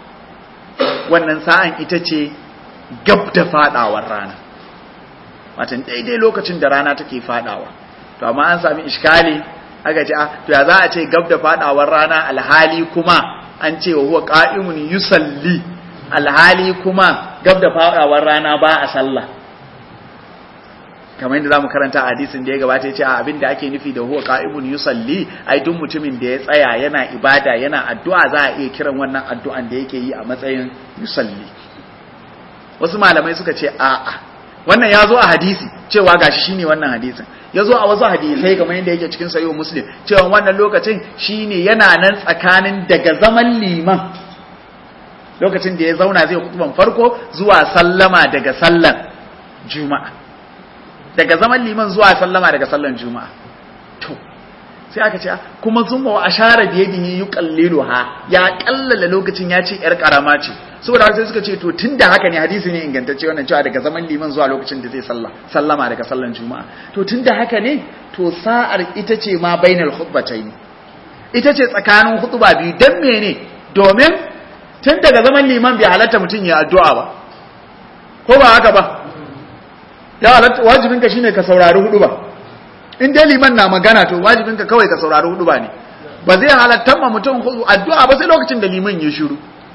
wannan sa'an ita ce gab da fadawar rana watan daidai lokacin da rana take fadawa to amma an sami iskali aka ce to ya za a ce gab da fadawar rana alhali kuma an ce wa huwa qa'imun yusalli alhali kuma gab da fadawar rana ba a sallah kamar yadda zamu karanta a hadisin da ya gabata ya ce a abin da ake nufi da huwa qa'imun yusalli ai duk mutumin da ya tsaya yana ibada yana addu'a za a iya kiran wannan addu'an da yake yi a matsayin yusalli wasu malamai suka ce a'a wannan ya zo a hadisi cewa gashi shine wannan hadisin ya zo a wasu hadisai kamar yadda yake cikin sayo muslim cewa wannan lokacin shine yana nan tsakanin daga zaman liman lokacin da ya zauna zai kutuban farko zuwa sallama daga sallan juma'a daga zaman liman zuwa sallama daga sallan juma'a to sai aka ce kuma zuma wa ashara biyadihi yuqalliluha ya kallala lokacin ya ce yar karama ce saboda sai suka ce to tunda haka ne hadisi ne ingantacce wannan cewa daga zaman liman zuwa lokacin da zai salla sallama daga sallan juma'a to tunda haka ne to sa'ar ita ce ma bainal khutbatayn ita ce tsakanin khutba biyu dan mene domin tun daga zaman liman bai halatta mutum ya addu'a ba ko ba haka ba ya halatta wajibinka shine ka saurari hudu ba in dai liman na magana to wajibinka kawai ka saurari hudu ba ne ba zai halatta ma mutum addu'a ba sai lokacin da liman ya shiru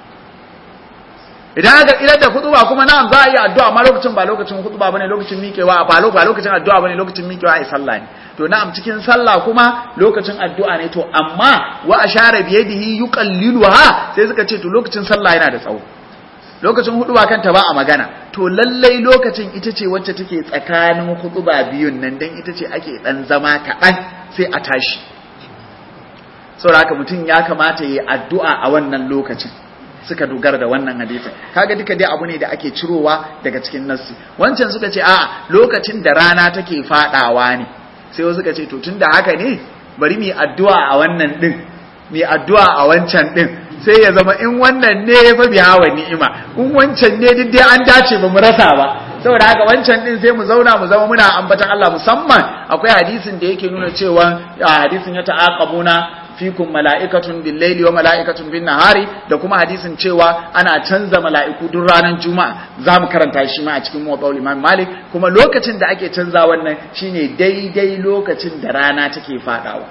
idan aka idan da hudu ba kuma na'am za a yi addu'a amma lokacin ba lokacin hudu ba bane lokacin miƙewa ba lokacin addu'a bane lokacin miƙewa ai sallah ne to na'am cikin sallah kuma lokacin addu'a ne to amma wa ashara bi yadihi yuqalliluha sai suka ce to lokacin sallah yana da tsawo lokacin huduba kanta ba a magana to lallai lokacin ita ce wacce take tsakanin huduba biyun nan dan ita ce ake dan zama kaɗan sai a tashi saboda haka mutum ya kamata yi addu'a a wannan lokacin suka dogara da wannan hadisin kaga duka dai abu ne da ake cirowa daga cikin nassi wancan suka ce a'a lokacin da rana take fadawa ne sai wasu suka ce to tunda haka ne bari mu addu'a a wannan din mu addu'a a wancan din sai ya zama in wannan ne fa bi hawa ni'ima in wancan ne duk dai an dace ba mu rasa ba saboda haka wancan din sai mu zauna mu zama muna ambatan Allah musamman akwai hadisin da yake nuna cewa hadisin ya ta'aqabuna fikum mala'ikatun bil laili wa mala'ikatun bin nahari da kuma hadisin cewa ana canza mala'iku duk ranar juma'a zamu karanta shi ma a cikin muwaddal imam malik kuma lokacin da ake canza wannan shine daidai lokacin da rana take fadawa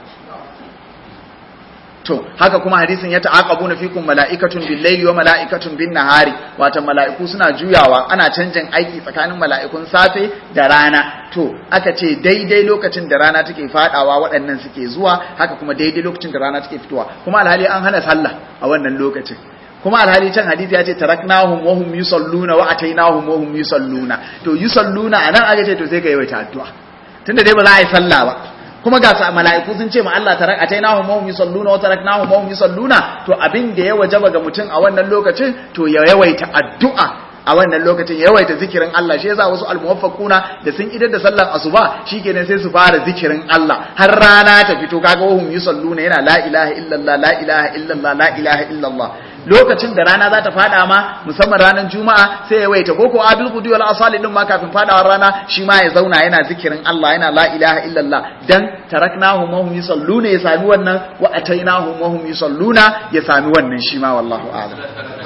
to haka kuma hadisin ya ta'aqabuna fikum mala'ikatun bil layli wa mala'ikatun bin nahari wato mala'iku suna juyawa ana canjin aiki tsakanin mala'ikun safe da rana to aka ce daidai lokacin da rana take fadawa waɗannan suke zuwa haka kuma daidai lokacin da rana take fitowa kuma alhali an hana sallah a wannan lokacin kuma alhali can hadisi ya ce taraknahum wa hum yusalluna wa atainahum wa hum yusalluna to yusalluna anan aka ce to sai ka yawaita addu'a tunda dai ba za a yi sallah ba kuma ga sa mala'iku sun ce ma Allah tarak atainahum wa hum yusalluna wa taraknahum wa hum yusalluna to abin da ya wajaba ga mutum a wannan lokacin to ya yawaita addu'a a wannan lokacin yawaita zikirin Allah shi yasa wasu almuwaffaquna da sun idar da sallar asuba shikenan sai su fara zikirin Allah har rana ta fito kaga wahum yusalluna yana la ilaha illallah la ilaha illallah la ilaha illallah lokacin da rana za ta fada ma musamman ranar juma'a sai ya waita koko abil qudi wal asali din ma kafin fadawar rana shi ma ya zauna yana zikirin Allah yana la ilaha illallah dan taraknahum wa hum yusalluna ya sami wannan wa atainahum wa hum yusalluna ya sami wannan shi ma wallahu a'lam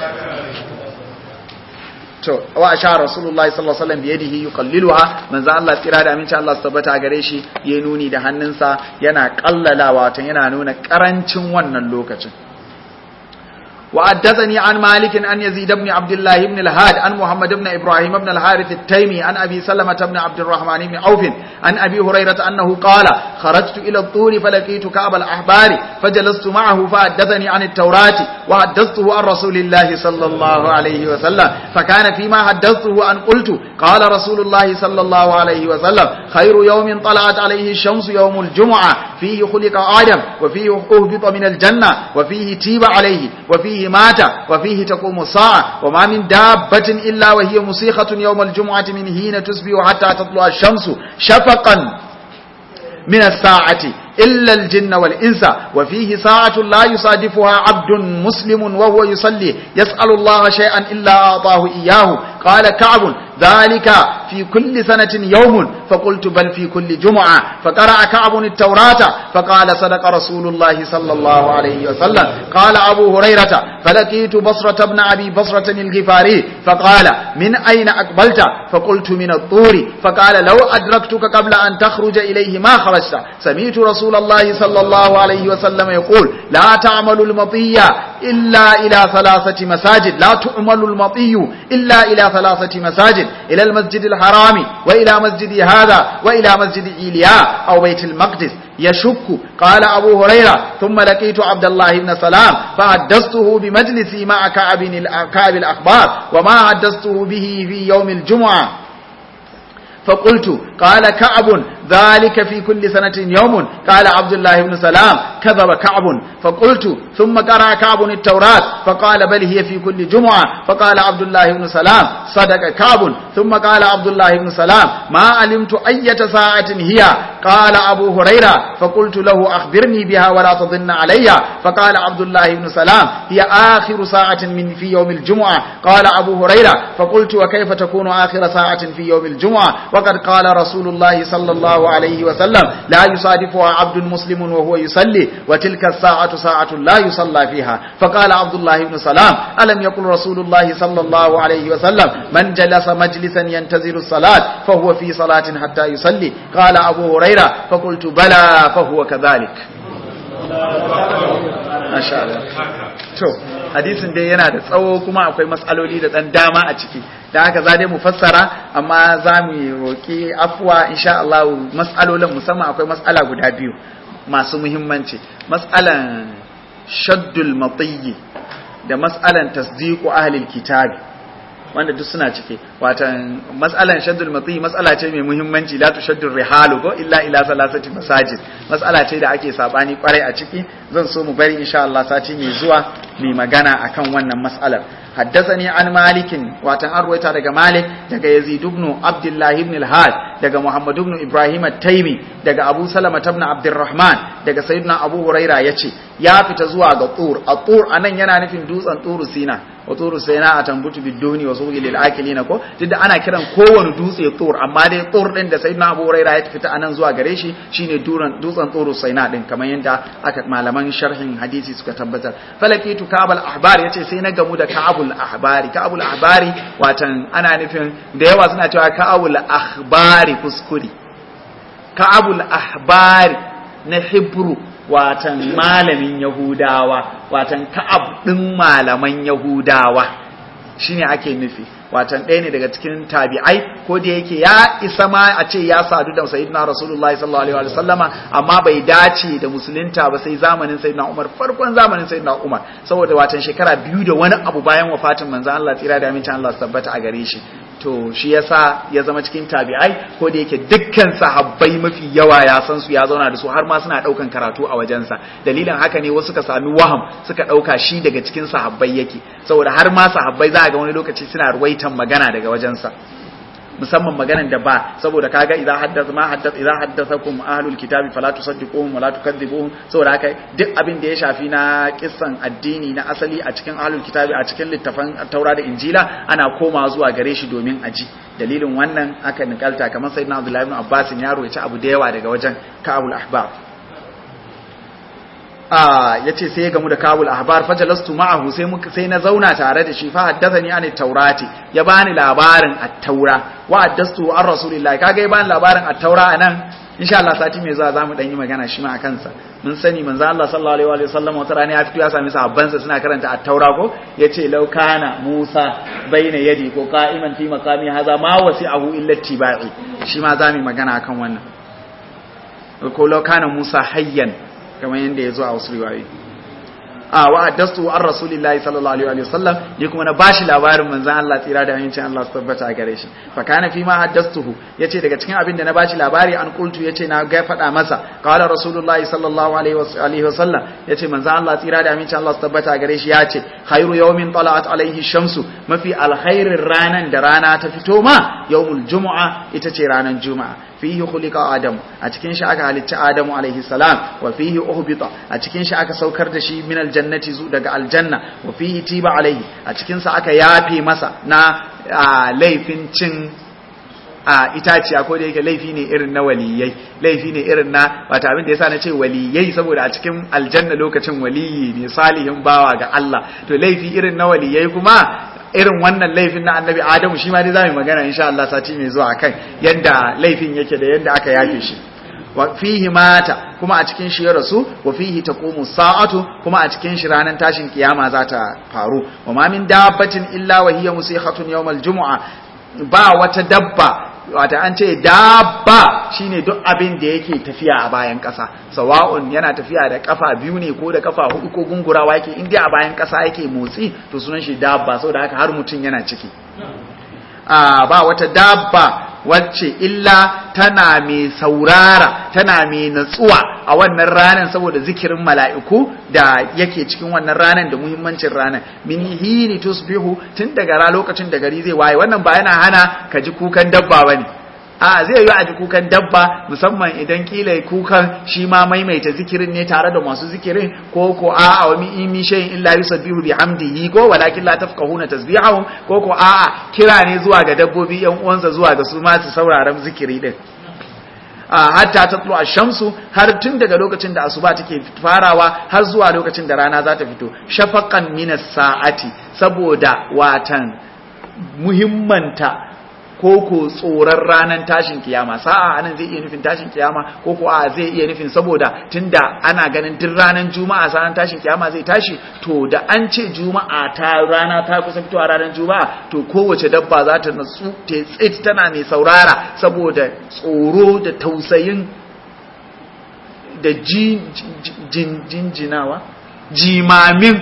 to wa sha rasulullahi sallallahu alaihi wasallam biyadihi yuqalliluha manzo Allah tsira da aminci Allah su tabbata gare shi ya nuni da hannunsa yana kallalawa wato yana nuna karancin wannan lokacin وحدثني عن مالك عن يزيد بن عبد الله بن الهاد عن محمد بن إبراهيم بن الحارث التيمي عن أبي سلمة بن عبد الرحمن بن عوف عن أبي هريرة أنه قال خرجت إلى الطور فلقيت كعب الأحبار فجلست معه فحدثني عن التوراة وحدثته عن رسول الله صلى الله عليه وسلم فكان فيما حدثته أن قلت قال رسول الله صلى الله عليه وسلم خير يوم طلعت عليه الشمس يوم الجمعة فيه خلق آدم وفيه أهبط من الجنة وفيه تيب عليه وفيه فيه مات وفيه تقوم الساعة وما من دابة إلا وهي مسيخة يوم الجمعة من حين تصبح حتى تطلع الشمس شفقا من الساعة إلا الجن والإنس وفيه ساعة لا يصادفها عبد مسلم وهو يصلي يسأل الله شيئا إلا أعطاه إياه قال كعب ذلك في كل سنة يوم فقلت بل في كل جمعة فقرأ كعب التوراة فقال صدق رسول الله صلى الله عليه وسلم قال أبو هريرة فلقيت بصرة بن أبي بصرة الغفاري فقال من أين أقبلت فقلت من الطور فقال لو أدركتك قبل أن تخرج إليه ما خرجت سمعت رسول الله صلى الله عليه وسلم يقول لا تعمل المطية إلا إلى ثلاثة مساجد لا تعمل المطي إلا إلى ثلاثة مساجد إلى المسجد الحرام وإلى مسجد هذا وإلى مسجد إيلياء أو بيت المقدس يشك قال أبو هريرة ثم لقيت عبد الله بن سلام فحدثته بمجلسي مع كعب كعب الأخبار وما حدثته به في يوم الجمعة فقلت قال كعب ذلك في كل سنة يوم قال عبد الله بن سلام كذب كعب فقلت ثم قرأ كعب التوراة فقال بل هي في كل جمعة فقال عبد الله بن سلام صدق كعب ثم قال عبد الله بن سلام ما علمت أية ساعة هي قال أبو هريرة فقلت له أخبرني بها ولا تظن علي فقال عبد الله بن سلام هي آخر ساعة من في يوم الجمعة قال أبو هريرة فقلت وكيف تكون آخر ساعة في يوم الجمعة وقد قال رسول الله صلى الله عليه وسلم لا يصادفها عبد مسلم وهو يصلي وتلك الساعة ساعة لا يصلى فيها فقال عبد الله بن سلام ألم يقل رسول الله صلى الله عليه وسلم من جلس مجلسا ينتظر الصلاة فهو في صلاة حتى يصلي قال أبو هريرة فقلت بلى فهو كذلك ما شاء الله to hadisin dai yana da tsawo kuma akwai matsaloli da dan dama a ciki da haka za dai mu fassara amma za mu roki afwa insha Allah matsalolin musamman akwai matsala guda biyu masu muhimmanci matsalan shaddul matiyyi da matsalan tasdiqu ahlil kitabi wanda duk suna cike watan matsalan shaddul matiyyi matsala ce mai muhimmanci la tushaddur rihalu ko illa ila salasati masajid matsala ce da ake sabani kwarai a ciki zan so mu bari insha Allah sati mai zuwa mai magana akan wannan matsalar حدثني عن مالك واتن أرويتا دقى مالك دقى يزيد بن عبد الله بن الهاد دقى محمد بن إبراهيم التيمي دقى أبو سلمة بن عبد الرحمن دقى سيدنا أبو هريرة يتشي يا فتزوا الطور الطور أنا ينا نفين دوس أن طور سينا وطور سينا أتنبت بالدوني وسوق للآكلين كو تدى أنا كرم كون دوس الطور أما دي طور دين دا سيدنا أبو هريرة يتفت أنا زوا غريشي شيني دوس أن طور سينا دين كما يندا أكت معلمان شرح حديثي سكتبتا فلكيت كعب الأحبار يتشي سينا قمود كعب ka'abul ahbari ka'abul ahbari watan ana nufin da yawa suna cewa ka'abul ahbari kuskure ka'abul ahbari na hebru watan malamin yahudawa watan ka'ab din malaman yahudawa shine ake nufi watan ɗaya ne daga cikin tabi'ai ko da yake ya isa ma a ce ya sadu da sayyidina rasulullahi sallallahu alaihi wa sallama amma bai dace da musulunta ba sai zamanin sayyidina umar farkon zamanin sayyidina umar saboda watan shekara biyu da wani abu bayan wafatin manzon Allah tsira da amincin Allah tabbata a gare shi to shi yasa ya zama cikin tabi'ai ko da yake dukkan sahabbai mafi yawa ya san su ya zauna da su har ma suna daukan karatu a wajensa dalilin haka ne wasu suka sami waham suka dauka shi daga cikin sahabbai yake saboda har ma sahabbai za a ga wani lokaci suna ruwaitan magana daga wajensa musamman maganan da ba saboda kaga idza haddatha ma haddatha idza haddathakum ahlul kitabi fala tusaddiquhum wala tukadzibuhum saboda haka duk abin da ya shafi na kissan addini na asali a cikin ahlul kitabi a cikin littafan taura da injila ana komawa zuwa gare shi domin aji dalilin wannan aka nikalta kamar sayyidina abdullahi ibn abbas ya roƙi abu da yawa daga wajen ka'abul ahbab ya ce sai ya gamu da kabul ahbar fajalastu ma'ahu sai muka sai na zauna tare da shi fa haddathani an taurati ya bani labarin at-taura wa haddastu an rasulillahi kaga ya bani labarin at-taura anan insha Allah sati mai zuwa zamu dan yi magana shi ma akan sa mun sani manzo Allah sallallahu alaihi wa sallam wata rana ya fito ya sami sahabban sa suna karanta at-taura ko yace law kana Musa baina yadi ko qa'iman fi maqami hadha ma wasi'ahu illa tibai shi ma zamu magana akan wannan ko law kana Musa hayyan kamar yadda ya zo a wasu riwayoyi a wa haddastu an rasulillahi sallallahu alaihi wa sallam ni kuma na bashi labarin manzon Allah tsira da amincin Allah su tabbata a gare shi fa kana fi ma haddastuhu yace daga cikin abin da na bashi labari an qultu yace na ga faɗa masa qala rasulullahi sallallahu alaihi wa sallam yace manzon Allah tsira da amincin Allah su tabbata a gare shi yace khairu yawmin tala'at alaihi shamsu mafi alkhairin ranan da rana ta fito ma yawmul jumu'a ita ce ranan juma'a fihi khuliqa adam a cikin shi aka halicci adamu alaihi salam wa fihi uhbita a cikin shi aka saukar da shi min aljannati zu daga aljanna wa fihi tiba alaihi a cikin sa aka yafe masa na laifin cin a itaciya ko da yake laifi ne irin na waliyai laifi ne irin na wata abin da yasa na ce waliyai saboda a cikin aljanna lokacin waliyi ne salihin bawa ga Allah to laifi irin na waliyai kuma irin wannan laifin na annabi adamu shi ma dai za mu magana insha Allah sati mai zuwa kan yadda laifin yake da yadda aka yafe shi wa fihi mata kuma a cikin shi ya rasu wa fihi taqumu sa'atu kuma a cikin shi ranar tashin kiyama za ta faru wa ma min dabbatin illa wa hiya musihatun yawmal jumu'a ba wata dabba wata an ce dabba shine duk abin da yake tafiya a bayan ƙasa sawa'un yana tafiya da kafa biyu ne ko da kafa hudu ko gungurawa yake inda a bayan ƙasa yake motsi to sunan shi dabba saboda haka har mutum yana ciki a ba wata dabba wacce illa tana mai saurara tana mai natsuwa a wannan ranar saboda zikirin mala'iku da yake cikin wannan ranar da muhimmancin ranar min hini tusbihu tun daga lokacin da gari zai waye wannan ba yana hana ka ji kukan dabba bane a zai yi a ji kukan dabba musamman idan kila kukan shi ma maimaita zikirin ne tare da masu zikirin ko ko a a wani imi shayin illa yusabbihu bihamdihi ko walakin la tafqahuna tasbihahum ko ko a a kira ne zuwa ga dabbobi yan uwansa zuwa ga su ma su sauraron zikiri din hatta tatlu ash-shamsu har tun daga lokacin da asuba take farawa har zuwa lokacin da rana za ta fito shafaqan minas sa'ati saboda watan muhimmanta ko ko tsoron ranar tashin kiyama sa'a anan zai iya nufin tashin kiyama ko ko a zai iya nufin saboda tunda ana ganin duk ranar juma'a sanan tashin kiyama zai tashi to da an ce juma'a ta rana ta kusa fitowa ranar juma'a to kowace dabba za ta natsu ta tsit tana mai saurara saboda tsoro da tausayin da jinjinawa jimamin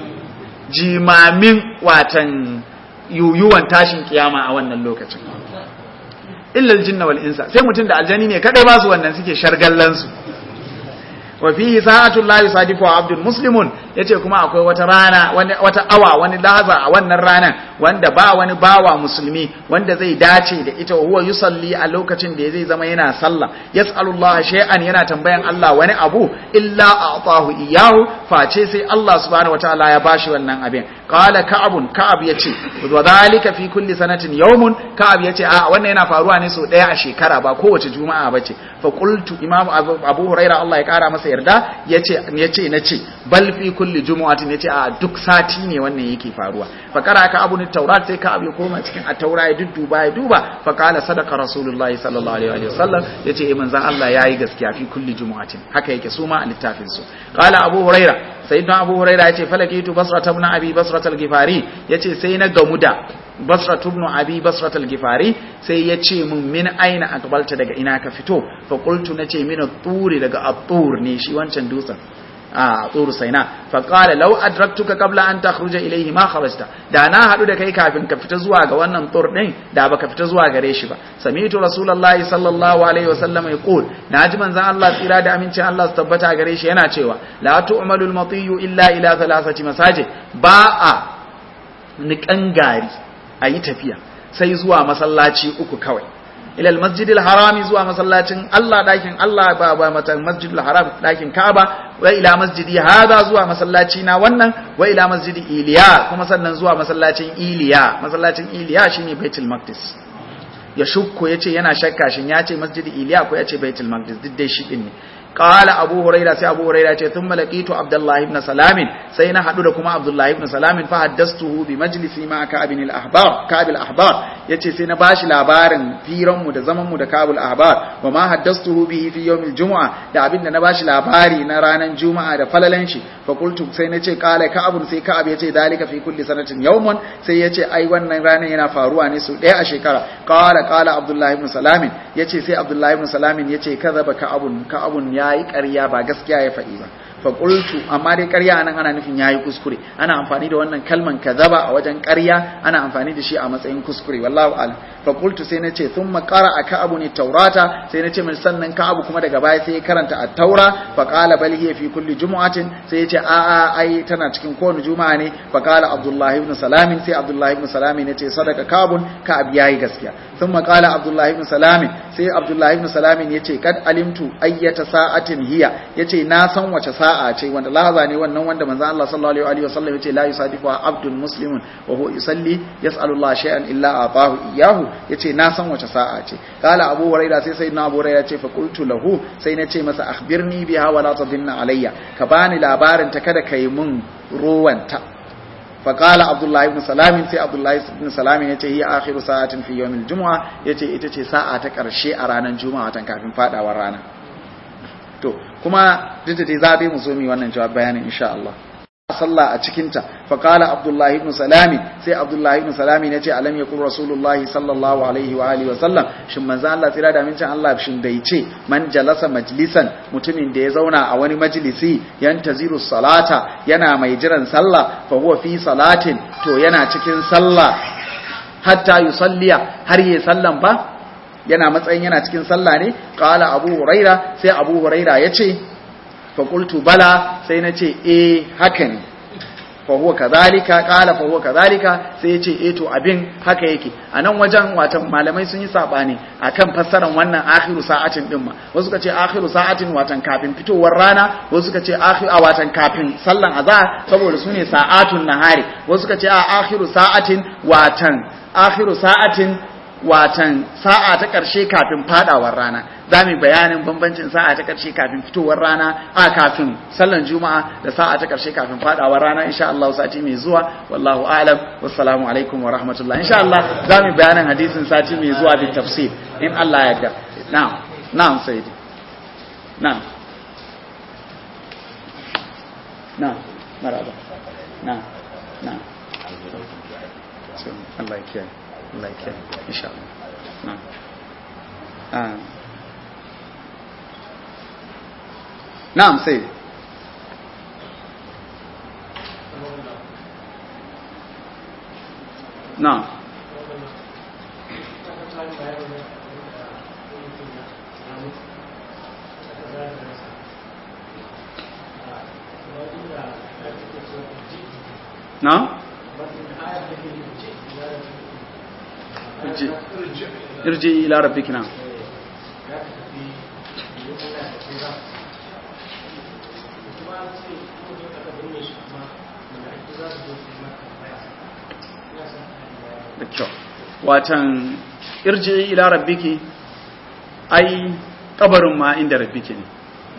jimamin watan yuyuwan tashin kiyama a wannan lokacin illal jinna wal insa sai mutum da aljani ne kadai ba su wannan suke shargallan su wa fihi sa'atul la yusadifu abdul muslimun yace kuma akwai wata rana wata awa wani lahaza a wannan ranan wanda ba wani bawa musulmi wanda zai dace da ita huwa yusalli a lokacin da zai zama yana sallah yas'alullah shay'an yana tambayan Allah wani abu illa a'tahu iyahu face sai Allah subhanahu wataala ya bashi wannan abin qala ka'abun ka'ab yace wa dhalika fi kulli sanatin yawmun ka'ab yace a wannan yana faruwa ne so daya a shekara ba kowace juma'a bace fa qultu imam abu huraira Allah ya kara masa yarda yace yace nace bal fi kulli jumu'atin yace a duk sati ne wannan yake faruwa fa kara ka abu taurat sai ka abu ya koma cikin at-taura ya dudduba ya duba fa qala sadaqa rasulullahi sallallahu alaihi wa sallam yace eh manzon Allah yayi gaskiya fi kulli jumu'atin haka yake su ma a littafin su qala abu huraira sayyidina abu huraira yace falakitu basrat ibn abi basrat al-ghifari yace sai na gamu da basra ibn abi basra al-gifari sai ya ce mun min aina aqbalta daga ina ka fito fa qultu nace min at-turi daga at-tur ne shi wancan dutsen a tsoro saina faƙala lau adraktuka qabla an takhruja ilayhi ma kharajta da na hadu da kai kafin ka fita zuwa ga wannan tsor din da baka fita zuwa gare shi ba sami'tu rasulullahi sallallahu alaihi wasallam yaqul naji manzon Allah tsira da amincin Allah su tabbata gare shi yana cewa la tu'malu al-matiyu illa ila thalathati masajid ba a niƙan gari ayi tafiya sai zuwa masallaci uku kawai ilal masjidil harami zuwa masallacin Allah dakin Allah ba ba mata masjidil haram dakin Kaaba wa ila masjidi hada zuwa masallaci na wannan wa ila masjidi Iliya kuma sannan zuwa masallacin Iliya masallacin Iliya shine Baitul Maqdis ya shukko yace yana shakka shin yace masjidi Iliya ko yace Baitul Maqdis duk dai shi din ne qala abu huraira sai abu huraira ce thumma laqitu abdullahi ibn salamin sai na hadu da kuma abdullahi ibn salamin fa haddastuhu bi majlisi ma ka'ab al ahbar ka'ab al ahbar yace sai na bashi labarin firan mu da zaman mu da ka'ab al ahbar wa ma haddastuhu bihi fi yawm al jumu'a da abinda na bashi labari na ranan juma'a da falalan shi fa qultu sai na ce qala ka'ab sai ka'ab yace dalika fi kulli sanatin yawmun sai yace ai wannan ranan yana faruwa ne su daya a shekara qala qala abdullahi ibn salamin yace sai abdullahi ibn salamin yace kadhaba ka'abun ka'abun ya yi ƙarya ba gaskiya ya faɗi ba faƙultu amma dai ƙarya nan ana nufin ya yi kuskure ana amfani da wannan kalman kazaba a wajen ƙarya ana amfani da shi a matsayin kuskure wallahu alam faƙultu sai na ce sun makara a ka'abu ne taurata sai na ce min sannan ka'abu kuma daga baya sai ya karanta a taura faƙala bal hiya fi kulli jumu'atin sai ya ce a a ai tana cikin kowane juma'a ne faƙala abdullahi ibn salamin sai abdullahi ibn salamin ya ce sadaka kabun ka'ab yayi gaskiya sun makala abdullahi ibn salamin sai abdullahi ibn salamin ya ce kad alimtu ayyata sa'atin hiya ya ce na san wace sa'a ce wanda lahaza ne wannan wanda manzo Allah sallallahu alaihi wasallam ya ce la yusadifu abdun muslimun wa huwa yusalli yas'alu Allah shay'an illa atahu iyyahu yace na san wace sa'a ce kala abu huraira sai sai na abu huraira ce fa qultu lahu sai na ce masa akhbirni biha wa la tadinna alayya ka bani labarin ta kada kai mun ruwanta فقال عبد الله بن سلام سي عبد الله بن سلام yace hi akhiru sa'atin fi yawmil jumu'a yace ita ce sa'a ta karshe a ranar juma'a tan kafin fadawar rana to kuma duk da dai za mu zo mi wannan jawab bayanin insha Allah sallah a cikin ta fa qala abdullahi ibn salami sai abdullahi ibn salami yace alam yakun rasulullahi sallallahu alaihi wa alihi wa sallam shin manzo Allah tsira da mincin Allah shin bai ce man jalasa majlisan mutumin da ya zauna a wani majlisi yantaziru salata yana mai jiran sallah fa huwa fi salatin to yana cikin sallah hatta yusalliya har yi sallan ba yana matsayin yana cikin sallah ne qala abu huraira sai abu huraira yace fa qultu bala sai nace eh haka ne fa huwa kadhalika qala fa huwa kadhalika sai yace eh to abin haka yake anan wajen watan malamai sun yi sabani akan fassaran wannan akhiru sa'atin din ma wasu suka ce akhiru sa'atin watan kafin fitowar rana wasu suka ce akhiru watan kafin sallan azhar saboda sune sa'atun nahari wasu suka ce a akhiru sa'atin watan akhiru sa'atin watan sa'a ta ƙarshe kafin fadawar rana za mu bayanin bambancin sa'a ta ƙarshe kafin fitowar rana a kafin sallan juma'a da sa'a ta ƙarshe kafin fadawar rana insha Allah sati mai zuwa wallahu a'lam wassalamu alaikum wa rahmatullah insha Allah za mu bayanin hadisin sati mai zuwa bi tafsir in Allah ya yarda na'am na'am sayyidi na'am na'am maraba na'am na'am Allah ya kiyaye Allah ya kiyaye insha Allah na'am na'am sai na'am na'am irji ila rabbiki na'am da kyau watan irji ila rabbiki ai kabarin ma inda rabbiki ne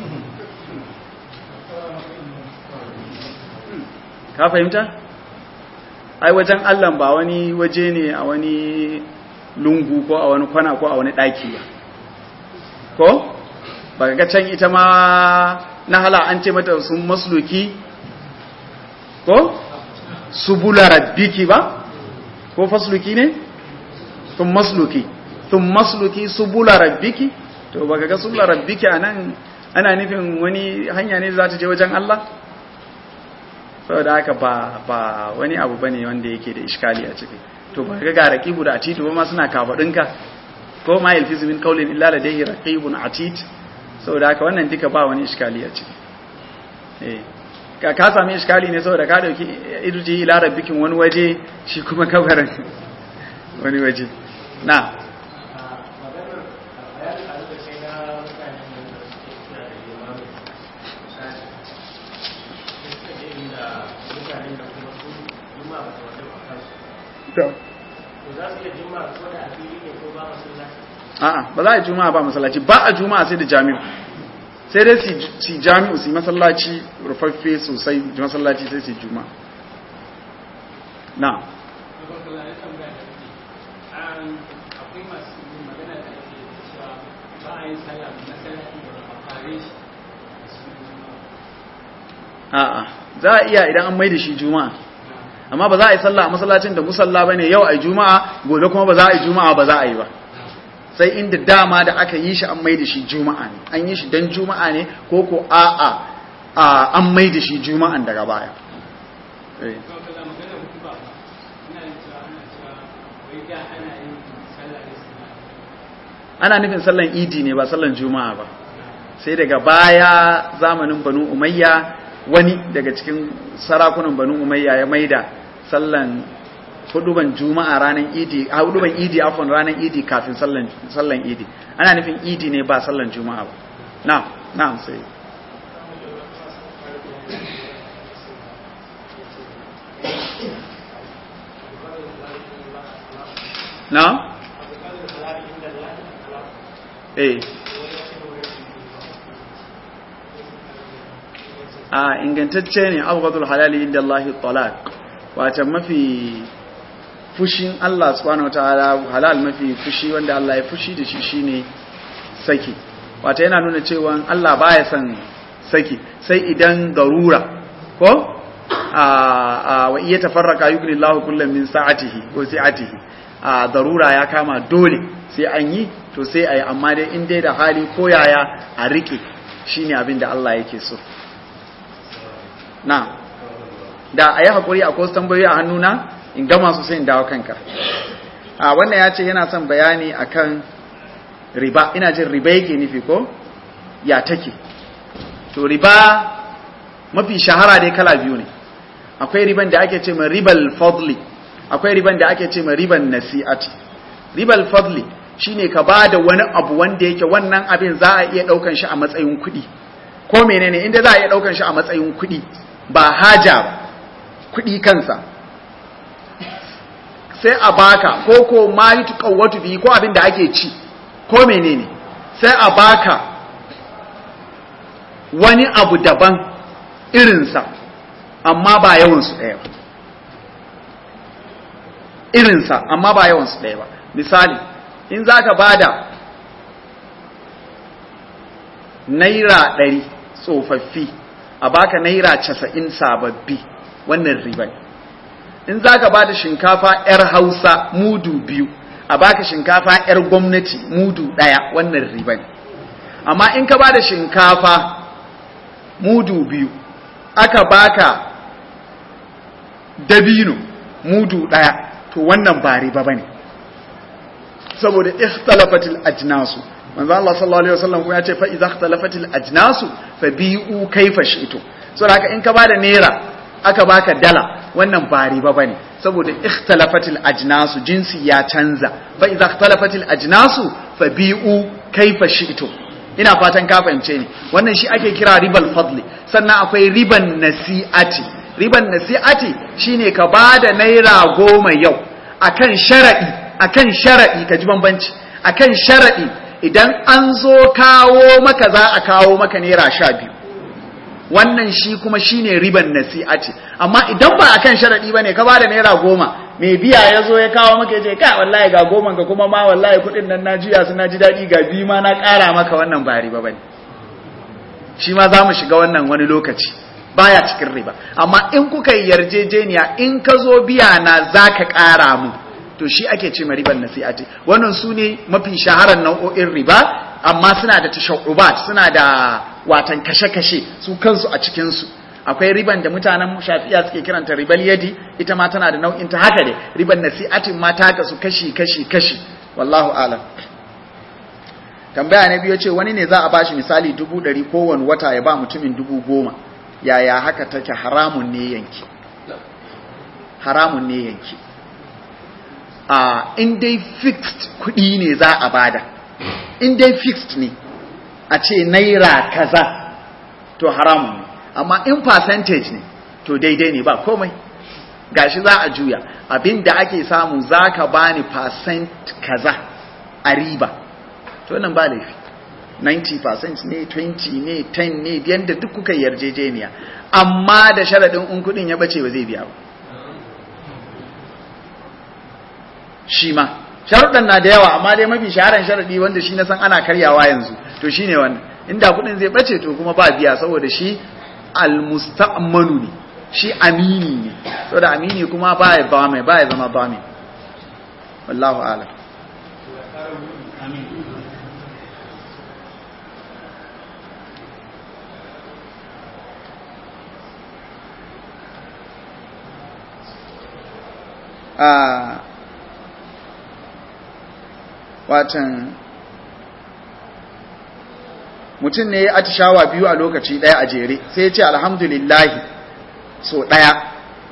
ka fahimta ai wajen Allah ba wani waje ne a wani lungu ko a wani kwana ko a wani daki ba ko ba ga can ita ma na hala an ce mata sun masluki ko subula rabbiki ba ko fasluki ne sun masluki sun masluki subula rabbiki to baka ga subula rabbiki anan ana nufin wani hanya ne za ta je wajen Allah saboda haka ba ba wani abu bane wanda yake da iskali a ciki to ba ga raqibu da atitu ba ma suna kafadinka ko ma yalfizu min qawlin illa ladayhi raqibun atid saboda haka wannan duka ba wani iskali a ciki eh ka ka sami iskali ne saboda ka dauki irji ila rabbikin wani waje shi kuma kabarin wani waje na a'a ba za a yi juma'a ba masallaci ba a juma'a sai da jami'u sai dai su jami'u su masallaci rufaffe sosai masallaci sai su juma'a na a'a za a iya idan an mai da shi juma'a amma ba za a yi sallah a masallacin da musalla bane yau a juma'a gobe kuma ba za a yi juma'a ba za a yi ba sai inda dama da aka yi shi an mai da shi juma'a ne an yi shi dan juma'a ne ko ko a'a an mai da shi juma'an daga baya ana nufin sallan idi ne ba sallan juma'a ba sai daga baya zamanin banu umayya wani daga cikin sarakunan banu umayya ya maida sallan huduban juma'a ranar idi a huduban idi afon ranar idi kafin sallan sallan idi ana nufin idi ne ba sallan juma'a ba na na sai na eh a ingantacce ne abghadul halali inda Allah talaq wato mafi fushin Allah subhanahu wataala halal mafi fushi wanda Allah ya fushi da shi shine saki wato yana nuna cewa Allah baya son saki sai idan garura ko a wa iya tafarraka yugni Allah kullum min sa'atihi ko sa'atihi a darura ya kama dole sai an yi to sai ayi amma dai in dai da hali ko yaya a rike shine abin da Allah yake so na da a yi haƙuri a wasu tambayoyi a hannuna in gama su sai in dawo kanka a wannan ya ce yana son bayani akan riba ina jin riba yake nufi ko ya take to riba mafi shahara dai kala biyu ne akwai riban da ake ce ma ribal fadli akwai riban da ake ce ma riban nasi'ati ribal fadli shine ka bada wani abu wanda yake wannan abin za a iya daukan shi a matsayin kuɗi ko menene inda za a iya daukan shi a matsayin kuɗi ba haja ba kuɗi kansa sai a baka ko ko ma yi tuƙawwatu biyu ko abin da ake ci ko menene sai a baka wani abu daban irinsa amma ba yawansu ɗaya ba irinsa amma ba yawansu ɗaya ba misali in za ka ba da naira ɗari tsofaffi a baka naira casa'in sababbi wannan riba in za ka ba da shinkafa 'yar hausa mudu biyu a baka shinkafa 'yar gwamnati mudu ɗaya wannan riba amma in ka ba da shinkafa mudu biyu aka baka dabino mudu ɗaya to wannan ba riba bane saboda ikhtalafatil ajnasu manzo Allah sallallahu alaihi wasallam kuma ya ce fa idza ikhtalafatil ajnasu fa bi'u kayfa shi'tu so haka in ka bada naira aka baka dala wannan ba riba bane saboda ikhtalafatil ajnasu jinsi ya canza fa idza ikhtalafatil ajnasu fa bi'u kayfa shi'tu ina fatan ka fahimce ni wannan shi ake kira ribal fadli sannan akwai riban nasi'ati riban nasi'ati shine ka bada naira goma yau akan sharadi akan sharadi ka ji bambanci akan sharadi idan an zo kawo maka za a kawo maka naira sha biyu wannan shi kuma shine riban nasi'ati amma idan ba akan sharadi bane ka bada naira goma mai biya ya zo ya kawo maka ya ce ka wallahi ga goma ga kuma ma wallahi kudin nan na juya su na ji daɗi ga bi ma na ƙara maka wannan ba riba bane shi ma za mu shiga wannan wani lokaci baya cikin riba amma in kuka yi yarjejeniya in ka zo biya na zaka ƙara mu to shi ake ce ma riban nasi'ati wannan su ne mafi shaharar nau'o'in riba amma suna da tashaubat suna da watan kashe-kashe su kansu a cikinsu akwai riban da mutanen shafiya suke kiranta ribal yadi ita ma tana da nau'in ta haka ne riban nasi'atin ma ta kasu kashi kashi kashi wallahu alam tambaya na biyu ce wani ne za a bashi misali dubu ɗari kowane wata ya ba mutumin dubu goma yaya haka take haramun ne yanki haramun ne yanki a in dai fixed kuɗi ne za a bada in dai fixed ne a ce naira kaza to haramun ne amma in percentage ne to daidai ne ba komai gashi za a juya abinda ake samu za ka bani percent kaza a riba to nan ba laifi 90% ne 20 ne 10 ne yadda duk kuka yarjejeniya amma da sharaɗin in kuɗin ya bace ba zai biya ba shi ma sharuɗan na da yawa amma dai mafi shaharan sharaɗi wanda shi na san ana karyawa yanzu to shi ne wannan inda kuɗin zai ɓace to kuma ba biya saboda shi almusta'manu ne shi amini ne saboda amini kuma ba ya ba mai ba ya zama ba mai wallahu alam a watan mutum ne ya atishawa biyu a lokaci ɗaya a jere sai ya ce alhamdulillahi so ɗaya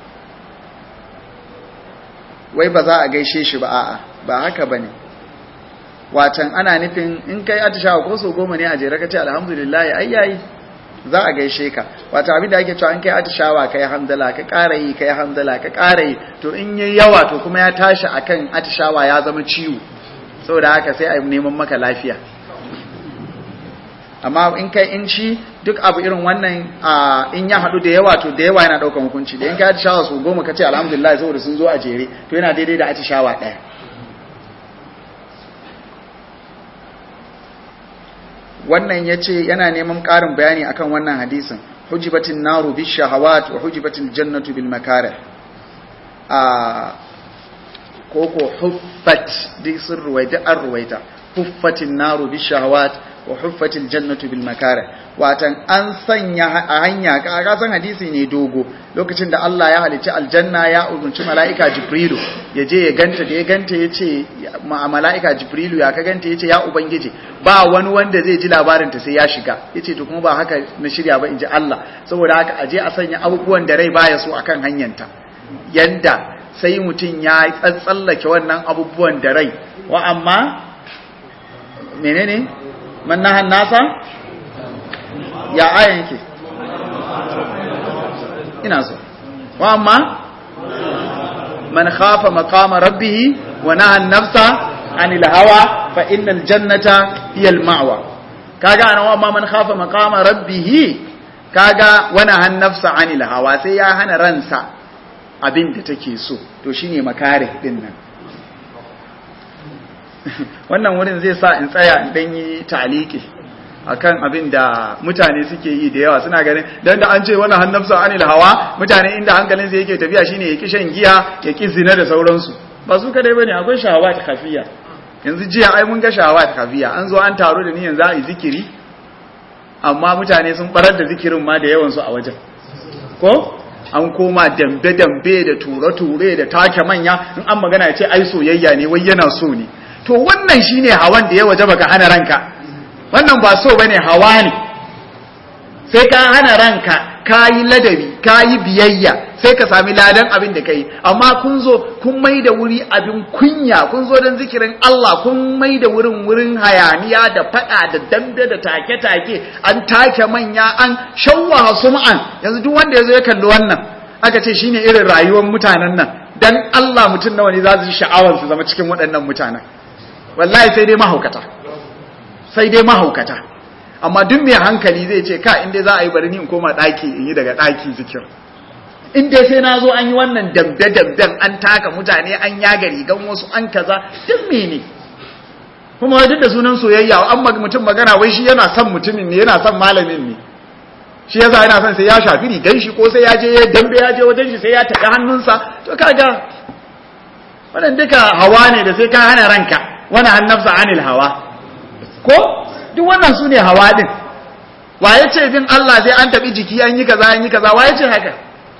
wai ba za a gaishe shi ba a'a ba haka ba ne watan ana nufin in kai atishawa ko so goma ne a jere ka ce alhamdulillahi ai yayi za a gaishe ka wata abin da ake cewa in kai atishawa kai hamdala ka ƙara yi kai hamdala ka ƙara yi to in yi yawa to kuma ya tashi akan atishawa ya zama ciwo saboda haka sai a neman maka lafiya amma in kai in shi duk abu irin wannan in ya haɗu da yawa to da yawa yana ɗaukar hukunci da in kai atishawa su goma ka ce alhamdulillah saboda sun zo a jere to yana daidai da atishawa ɗaya wannan ya ce yana neman ƙarin bayani akan wannan hadisin hujibatin naru bi shahawat wa hujibatin jannatu bil makarih a koko huffat duk sun ruwaita an ruwaita huffatin naru bi shahawat wa huffatil jannatu bil makarih watan an sanya a hanya ka san hadisi ne dogo lokacin da Allah ya halicci aljanna ya umarci mala'ika jibrilu ya je ya ganta da ya ganta ya ce mala'ika jibrilu ya ka ganta ya ce ya ubangiji ba wani wanda zai ji labarin ta sai ya shiga ya ce to kuma ba haka na shirya ba in ji Allah saboda haka aje a sanya abubuwan da rai baya so akan hanyanta yanda sai mutum ya tsatsallake wannan abubuwan da rai wa amma menene mannahan nasa ya ayan yake ina so wa amma man khafa maqama rabbih wa naha an-nafsa anil hawa fa innal jannata hiya al-ma'wa kaga ana wa amma man khafa maqama rabbih kaga wa naha an-nafsa anil hawa sai ya hana ransa abin da take so to shine makare din nan wannan wurin zai sa in tsaya in dan yi taliki akan abin da mutane suke yi da yawa suna ganin dan da an ce wannan hannafsa anil hawa mutane inda hankalin sai yake tafiya shine ya ki shan giya ya ki zina da sauransu ba su kadai bane akwai shahawat kafiya yanzu jiya ai mun ga shahawat kafiya an zo an taro da ni yanzu a yi zikiri amma mutane sun barar da zikirin ma da yawan su a wajen ko an koma dambe-dambe da ture-ture da take manya in an magana ya ce ai soyayya ne wai yana so ne to wannan shine hawan da ya waje baka hana ranka wannan ba so bane hawa ne sai ka hana ranka kayi ladabi kayi biyayya sai ka sami ladan abin da kai amma kun zo kun mai da wuri abin kunya kun zo don zikirin Allah kun mai da wurin wurin hayaniya da fada da dambe da take-take an take manya an shawwa sum'an yanzu duk wanda yazo ya kalli wannan aka ce shine irin rayuwar mutanen nan dan Allah mutum nawa ne za su sha'awar su zama cikin waɗannan mutanen wallahi sai dai mahaukata sai dai mahaukata amma duk mai hankali zai ce ka inda za a yi bari ni in koma ɗaki in yi daga ɗaki zikir in dai sai na zo an yi wannan dambe-damben an taka mutane an yaga rigan wasu an kaza duk mene kuma duk da sunan soyayya an mutum magana wai shi yana son mutumin ne yana son malamin ne shi yasa yana son sai ya shafi rigan shi ko sai ya je ya dambe ya je wajen shi sai ya taɓi hannunsa to kaga wannan duka hawa ne da sai ka hana ranka wani hannafsa anil hawa ko duk wannan su ne hawa din wa ya ce bin Allah sai an taɓi jiki an yi kaza an yi kaza wa ya ce haka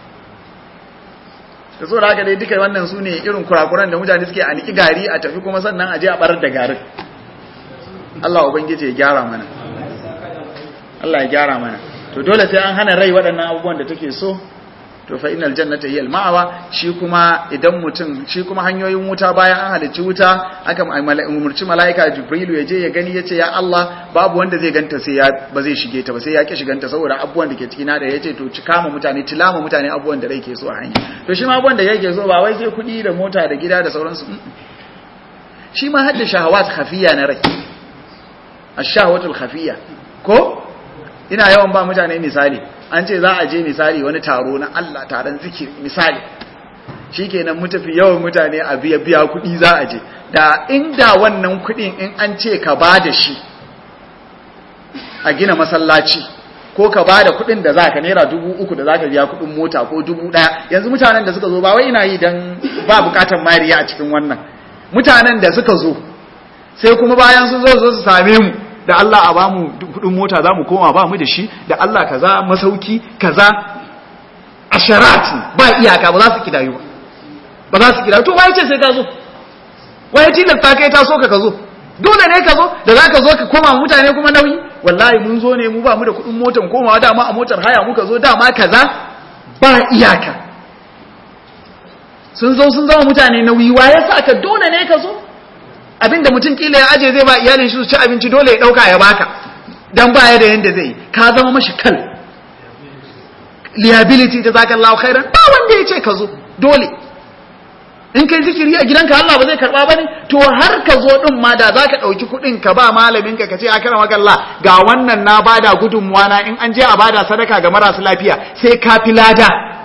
da so da haka dai duka wannan su ne irin kurakuran da mutane suke a niki gari a tafi kuma sannan a je a barar da garin Allah ubangiji ya gyara mana Allah ya gyara mana to dole sai an hana rai waɗannan abubuwan da take so to fa innal jannata hiya al-ma'wa shi kuma idan mutum shi kuma hanyoyin wuta bayan an halicci wuta aka umurci malaika jibrilu ya je ya gani yace ya Allah babu wanda zai ganta sai ya ba zai shige ta ba sai ya ki shiganta saboda abubuwan da ke cikin da yace to cika ma mutane tilama mutane abubuwan da rai ke so a hanya to shi ma abubuwan da yake so ba wai sai kuɗi da mota da gida da sauransu shi ma hadda shahawat khafiya na rai ash-shahawatul khafiya ko ina yawan ba mutane misali an ce za a je misali wani taro na Allah taron zikiri misali shikenan mu tafi yawan mutane a biya biya kuɗi za a je da inda wannan kuɗin in an ce ka ba da shi a gina masallaci ko ka ba da kuɗin da za ka naira dubu uku da za ka biya kuɗin mota ko dubu ɗaya yanzu mutanen da suka zo ba wai ina yi don ba bukatar mariya a cikin wannan mutanen da suka zo sai kuma bayan sun zo su same mu da Allah a bamu kudin mota za mu koma ba mu da shi da Allah kaza masauki kaza asharat ba iyaka ba za su kidayu ba ba za su kidayu to waye ce sai ka zo waye tilasta kai ta so ka ka zo dole ne ka zo da za ka zo ka koma mutane kuma nauyi wallahi mun zo ne mu ba mu da kudin motan komawa dama a motar haya muka zo dama kaza ba iyaka sun zo sun zama mutane nauyi waye sa ka dole ne ka zo abinda mutum kila ya aje zai ba iyalin shi su ci abinci dole ya dauka ya baka dan baya da yanda zai ka zama mashi kal liability ta zaka Allah khairan ba wanda ya ce ka zo dole in kai zikiri a gidanka Allah ba zai karba bane to har ka zo din ma da zaka dauki kudin ka ba malamin ka kace akara maka Allah ga wannan na bada gudunmuwa na in an je a bada sadaka ga marasu lafiya sai ka fi lada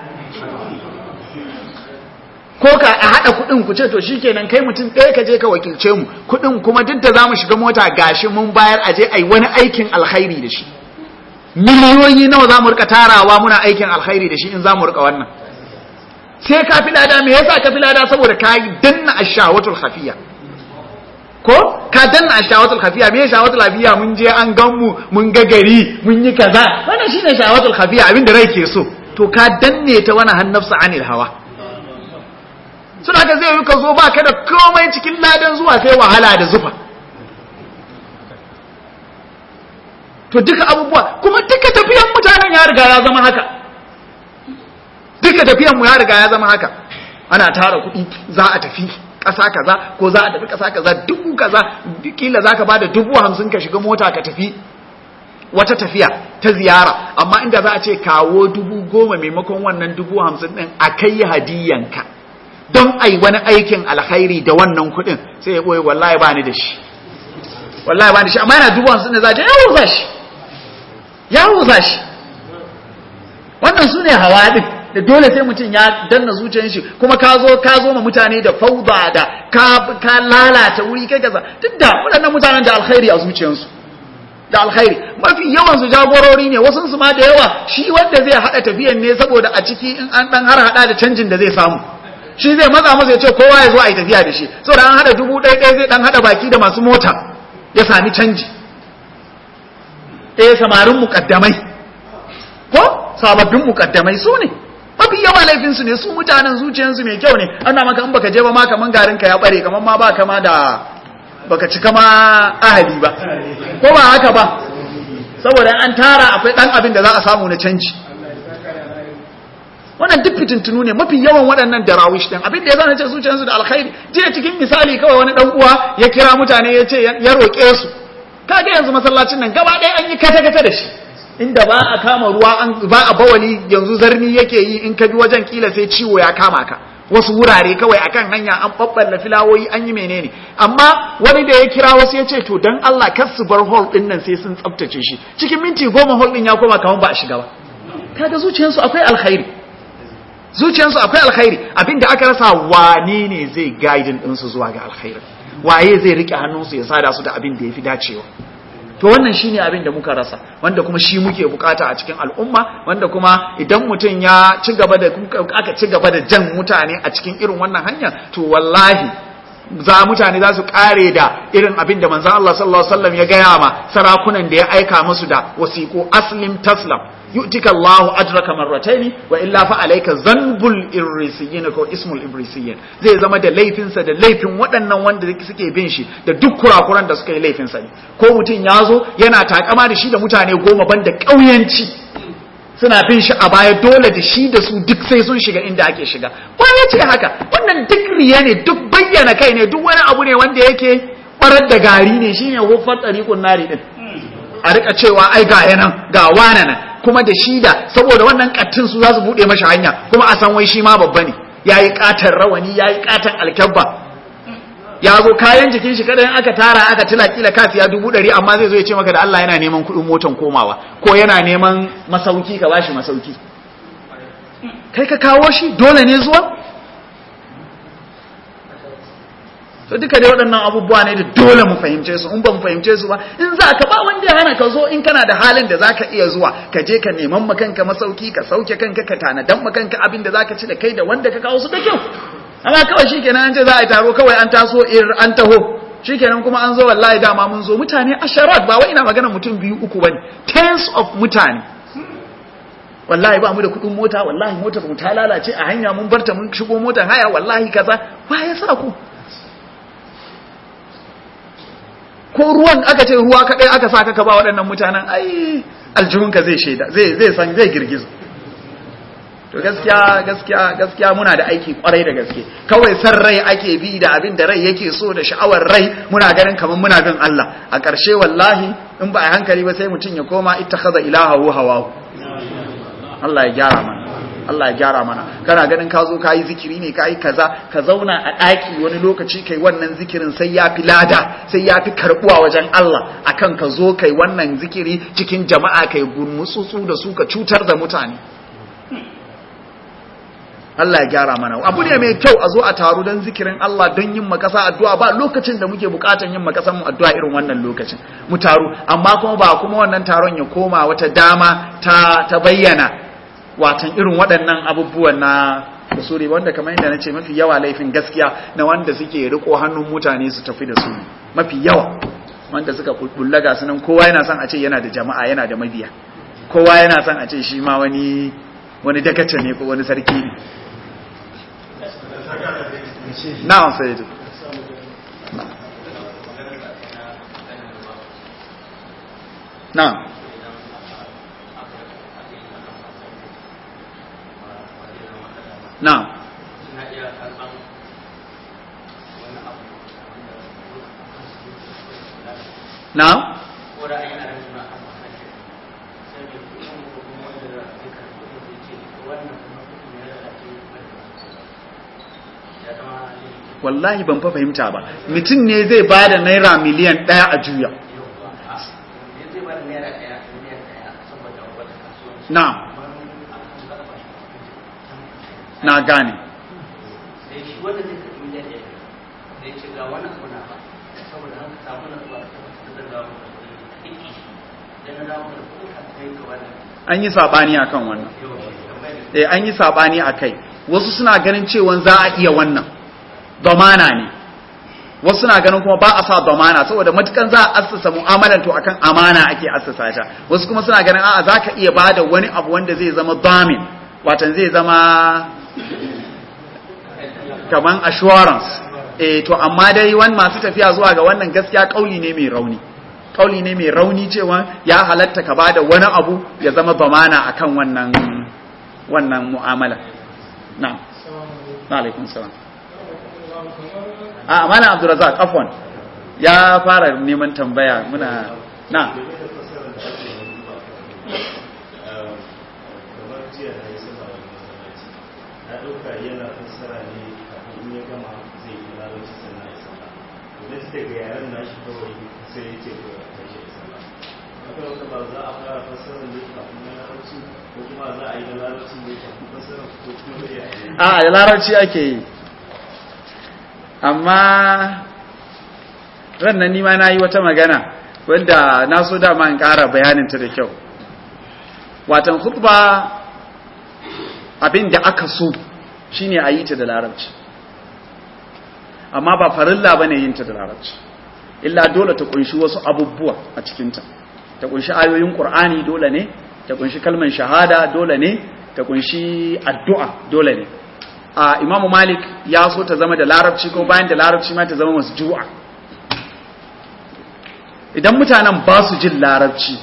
ko ka a haɗa kuɗin ku ce to shikenan kai mutum ɗaya ka je ka wakilce mu kuɗin kuma duk da zamu shiga mota gashi mun bayar a je ai wani aikin alkhairi da shi miliyoyi nawa zamu rika tarawa muna aikin alkhairi da shi in zamu rika wannan sai ka fi lada me yasa ka fi lada saboda ka danna ashawatul khafiya ko ka danna ashawatul khafiya me shawatul khafiya mun je an gan mu mun ga gari mun yi kaza wannan shine shawatul khafiya abinda rai ke so to ka danne ta wani hannafsa anil hawa suna ka zai yi ka zo ba ka da komai cikin ladan zuwa sai wahala da zufa to duka abubuwa kuma duka tafiyan mutanen ya riga ya zama haka duka tafiyan mu ya riga ya zama haka ana tara kuɗi za a tafi ƙasa kaza ko za a tafi ƙasa kaza dubu kaza kila za ka ba da dubu hamsin ka shiga mota ka tafi wata tafiya ta ziyara amma inda za a ce kawo dubu goma maimakon wannan dubu hamsin ɗin a kai hadiyanka don ai wani aikin alkhairi da wannan kuɗin sai ya ɓoye wallahi ba ni da shi wallahi ba ni da shi amma yana dubu hamsin da za a ce ya wuza shi ya wuza shi wannan su ne hawa ɗin da dole sai mutum ya danna zuciyar shi kuma ka zo ka zo ma mutane da fauda da ka ka lalata wuri kai kaza duk da waɗannan mutanen da alkhairi a zuciyarsu da alkhairi mafi yawan su jagorori ne wasu su ma da yawa shi wanda zai hada tafiyan ne saboda a ciki in an dan har hada da canjin da zai samu shi zai matsa masa ya ce kowa ya zo a yi tafiya da shi saboda an hada dubu ɗaya ɗaya zai dan hada baki da masu mota ya sami canji ɗaya samarin mukaddamai ko sababbin mukaddamai su ne mafi yawa laifinsu ne su mutanen zuciyarsu mai kyau ne ana maka in baka je ba ma kaman garin ka ya bare kaman ma ba kama da baka cika ma ahali ba ko ba haka ba saboda an tara akwai dan abin da za a samu na canji wannan duk fitintunu ne mafi yawan waɗannan darawish din abin da ya zana ce zuciyarsu da alkhairi jiya cikin misali kawai wani dan uwa ya kira mutane ya ce ya roƙe su kaga yanzu masallacin nan gaba ɗaya an yi kata-kata da shi inda ba a kama ruwa an ba a bawali yanzu zarni yake yi in ka bi wajen kila sai ciwo ya kama ka wasu wurare kawai akan hanya an babballa filawoyi an yi menene amma wani da ya kira wasu ya ce to dan Allah kar su bar hall din nan sai sun tsaftace shi cikin minti goma hall din ya koma kaman ba a shiga ba kaga zuciyarsu akwai alkhairi zuciyarsu akwai alkhairi abinda aka rasa wane ne zai guiding din su zuwa ga alkhairi waye zai rike hannunsu ya sada su da abin da yafi dacewa to wannan shine abin da muka rasa wanda kuma shi muke bukata a cikin al'umma wanda kuma idan mutum ya ci gaba da aka ci gaba da jan mutane a cikin irin wannan hanya to wallahi za mutane za su kare da irin abin da manzon Allah sallallahu alaihi wasallam ya gaya ma sarakunan da ya aika musu da wasiqu aslim taslam yu'tika Allahu ajraka marrataini wa illa fa alayka zanbul irrisiyyin ko ismul ibrisiyyin zai zama da laifin sa da laifin waɗannan wanda suke bin shi da duk kurakuran da suka yi laifin sa ne ko mutum ya zo yana takama da shi da mutane goma banda ƙauyanci suna bin shi a baya dole da shi da su duk sai sun shiga inda ake shiga ba ya ce haka wannan duk riya ne duk bayyana kai ne duk wani abu ne wanda yake barar da gari ne shine hufar tariqun nari din a rika cewa ai ga yanan ga wana nan kuma da shi da saboda wannan kattin su za su bude mashi hanya kuma a san wai shi ma babba ne yayi katan rawani yayi katan alkyabba ya zo kayan jikin shi kadan aka tara aka tila kila kafiya dubu ɗari amma zai zo ya ce maka da Allah yana neman kuɗin motan komawa ko yana neman masauki ka bashi masauki kai ka kawo shi dole ne zuwa to duka dai waɗannan abubuwa ne da dole mu fahimce su in ba mu fahimce su ba in za ka ba wanda ya hana ka zo in kana da halin da zaka iya zuwa ka je ka neman makanka masauki ka sauke kanka ka tanadan makanka abin da zaka ci da kai da wanda ka kawo su da kyau amma kawai shikenan an ce za a yi taro kawai an taso an taho shikenan kuma an zo wallahi dama mun zo mutane asharat ba wai ina magana mutum biyu uku bane tens of mutane wallahi ba mu da kudin mota wallahi motar mu ta lalace a hanya mun barta mun shigo motar haya wallahi kaza ba ya sa ku ko ruwan aka ce ruwa kadai aka saka ka ba waɗannan mutanen ai aljihunka zai shaida zai zai san zai girgiza to gaskiya gaskiya gaskiya muna da aiki kwarai da gaske kawai san rai ake bi da abin da rai yake so da sha'awar rai muna ganin kamar muna bin Allah a ƙarshe wallahi in ba a hankali ba sai mutum ya koma ittakhadha ilahahu hawahu Allah ya gyara mana Allah ya gyara mana kana ganin ka zo kayi zikiri ne kayi kaza ka zauna a ɗaki wani lokaci kai wannan zikirin sai ya fi lada sai ya fi karɓuwa wajen Allah akan ka zo kai wannan zikiri cikin jama'a kai gurmutsutsu da su ka cutar da mutane Allah ya gyara mana abu ne mai kyau a zo a taru don zikirin Allah don yin makasa addu'a ba lokacin da muke bukatan yin makasan mu addu'a irin wannan lokacin mu taru amma kuma ba kuma wannan taron ya koma wata dama ta ta bayyana watan irin waɗannan abubuwan na usuri wanda kamar yadda nace mafi yawa laifin gaskiya na wanda suke riko hannun mutane su tafi da su mafi yawa wanda suka bullaga sunan kowa yana son a ce yana da jama'a yana da mabiya kowa yana son a ce shi ma wani wani dakace ne ko wani sarki ne na'am sai na'am na'am na'am wallahi ban fa fahimta ba mutum ne zai ba da naira miliyan ɗaya a juya na na gane an yi saɓani a kan wannan eh an yi saɓani a kai wasu suna ganin cewa za a iya wannan domana ne wasu suna ganin kuma ba a sa domana saboda matukan za a assasa mu'amalan to akan amana ake assasa ta wasu kuma suna ganin a'a za ka iya bada wani abu wanda zai zama domin watan zai zama kaman assurance eh to amma dai wani masu tafiya zuwa ga wannan gaskiya kauli ne mai rauni kauli ne mai rauni cewa ya halatta ka bada wani abu ya zama domana akan wannan wannan mu'amala na'am alaikum salam a mana abdurazak afwan ya fara neman tambaya muna na yana fassara ne kafin in ya gama zai yi larabci sannan ya sallah to da daga yaren nashi kawai sai ya ce ko ya tashi ya sallah haka wata ba za a fara fassara ne kafin na larabci ko kuma za a yi na larabci ne kafin fassara ko kuma zai yi a da larabci ake yi amma ran nan nima na yi wata magana wanda na so dama in ƙara bayaninta da kyau watan khutba abin da aka so shine a yi ta da larabci amma ba farilla ba ne yin ta da larabci illa dole ta kunshi wasu abubuwa a cikinta ta kunshi ayoyin ƙur'ani dole ne ta kunshi kalmar shahada dole ne ta kunshi addu'a dole ne a imamu malik ya so ta zama da larabci ko bayan da larabci ma ta zama masu ju'a idan mutanen ba su jin larabci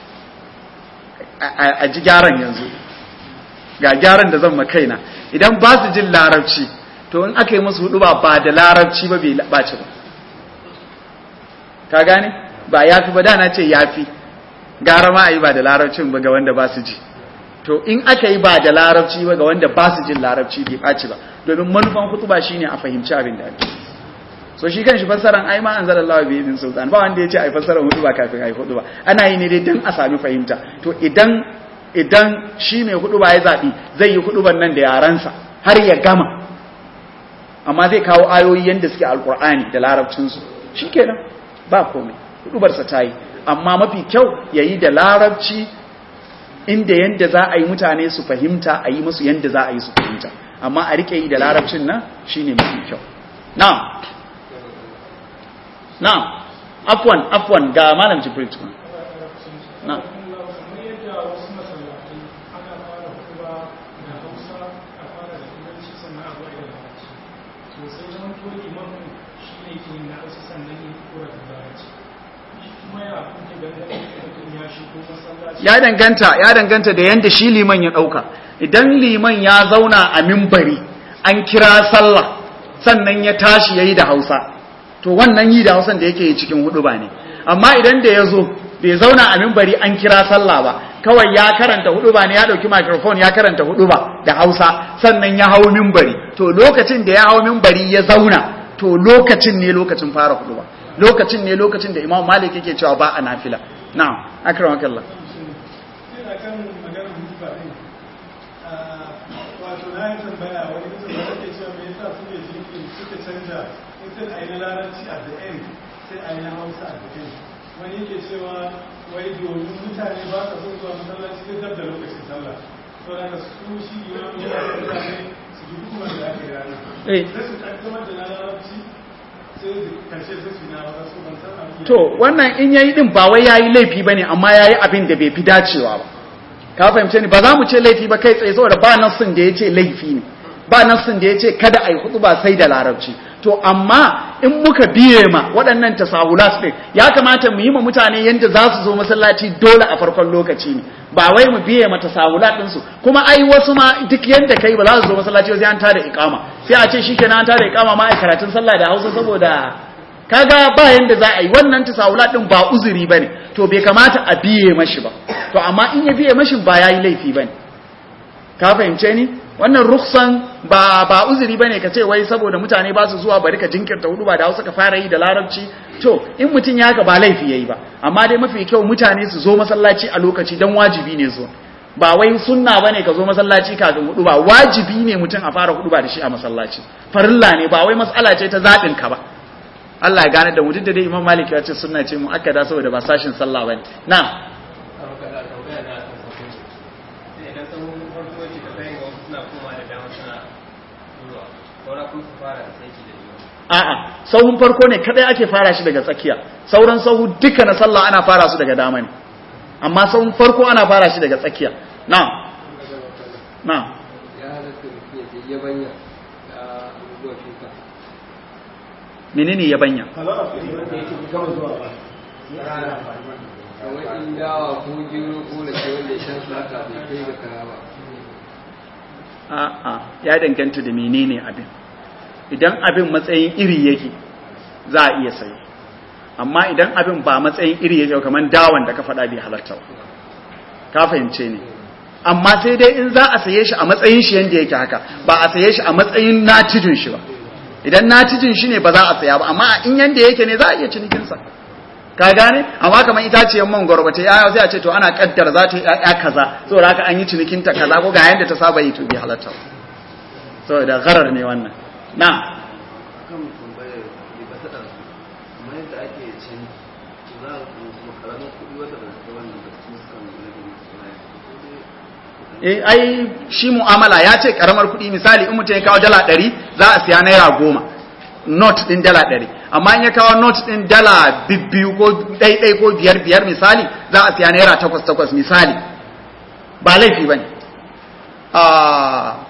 a ji gyaran yanzu ga gyaran da zan makaina idan ba su jin larabci to in aka yi musu hudu ba ba da larabci ba bai ɓaci ba ka gane ba ya fi ba dana ce ya fi gara ma a yi ba da larabcin ba ga wanda ba su ji to in aka yi ba da larabci ba ga wanda ba su jin larabci bai ɓaci ba domin manufan hudu ba shine a fahimci abin da ake so shi kan shi fassaran ai ma anzalallahu bi idin sultan ba wanda yace ai fassaran hudu ba kafin ai hudu ba ana yi ne dai dan a sami fahimta to idan idan shi mai hudu ba ya zabi zai yi hudu nan da yaransa har ya gama amma zai kawo ayoyi yanda suke alqur'ani da larabcin su shikenan ba komai hudubar sa tayi amma mafi kyau yayi da larabci inda yanda za a yi mutane su fahimta a yi musu yanda za a yi su fahimta amma a rike yi da larabcin nan shine mafi kyau na'am na'am afwan afwan ga malam jibril tukun na'am ya danganta ya danganta da yanda shi liman ya dauka idan liman ya zauna a mimbari an kira sallah sannan ya tashi yayi da Hausa to wannan yi da hausan da yake yi cikin hudu ba ne amma idan da ya zo bai zauna a mimbari an kira sallah ba kawai ya karanta hudu ba ne ya dauki microphone ya karanta hudu ba da hausa sannan ya hau mimbari to lokacin da ya hau mimbari ya zauna to lokacin ne lokacin fara hudu ba lokacin ne lokacin da imam malik yake cewa ba a nafila na'am akramakallah wato na yi tambaya wani mutum da ake cewa me yasa suke jirgin suka canja sai a yi na larabci a the end sai a yi na hausa a the end wani yake cewa wai domin mutane ba sa son zuwa masallaci sai dab da lokacin sallah to daga su shi imamu yana da mutane su ji kuma da aka yi rana sai su kaddamar da na larabci sai karshe sai su na hausa su ban san abin to wannan in yayi din ba wai yayi laifi bane amma yayi abin da bai fi dacewa ba ka fahimce ni ba za mu ce laifi ba kai tsaye saboda ba nassin da yace laifi ne ba nassin da yace kada ai hudu ba sai da larabci to amma in muka biye ma waɗannan tasahulat ɗin ya kamata mu yi ma mutane yadda za su zo masallaci dole a farkon lokaci ne ba wai mu biye ma tasahulat ɗinsu kuma ai wasu ma duk yadda kai ba za su zo masallaci sai an tada iqama sai a ce shikenan an tada iqama ma ai karatun sallah da Hausa saboda kaga ba yanda za a yi wannan tasahulat ɗin ba uzuri bane to bai kamata a biye mashi ba to amma in ya biye mashi ba yayi laifi bane ka fahimce ni wannan ruksan ba ba uzuri bane ka ce wai saboda mutane ba su zuwa bari ka jinkirta hudu ba da Hausa ka fara yi da Larabci to in mutun ya ga ba laifi yayi ba amma dai mafi kyau mutane su zo masallaci a lokaci dan wajibi ne zuwa ba wai sunna bane ka zo masallaci kafin hudu ba wajibi ne mutun a fara hudu ba da shi a masallaci farilla ne ba wai mas'ala ce ta zabin ka ba Allah ya gane da mu duk da dai Imam Malik ya ce sunna ce mu akkada saboda ba sashin sallah bane na'am a'a sahun farko ne kadai ake fara shi daga tsakiya sauran sahu duka na sallah ana fara su daga dama ne amma sahun farko ana fara shi daga tsakiya na na menene yabanya kamar in dawa ko gero ko da ke wanda ya shan su haka bai kai ga kara ba a'a ya danganta da menene abin idan abin matsayin iri yake za a iya sayi amma idan abin ba matsayin iri yake kamar dawan da ka faɗa bai halarta ba ka fahimce ne amma sai dai in za a saye shi a matsayin shi yanda yake haka ba a saye shi a matsayin natijin shi ba idan natijin shi ne ba za a saya ba amma in yanda yake ne za a iya cinikinsa ka gane amma kamar itaciyar mangoro ba ta yaya sai a ce to ana kaddara za ta yi ya kaza saboda haka an yi cinikinta kaza ko ga yanda ta saba yi to bai halarta ba saboda gharar ne wannan na kan tambayar da ba ta ɗansu kamar yadda ake cin eh ai shi mu'amala ya ce karamar kuɗi misali in mutum ya kawo dala ɗari za a siya naira goma not ɗin dala ɗari amma in ya kawo not ɗin dala bibbiyu ko ɗaiɗai ko biyar biyar misali za a siya naira takwas takwas misali ba laifi ba ne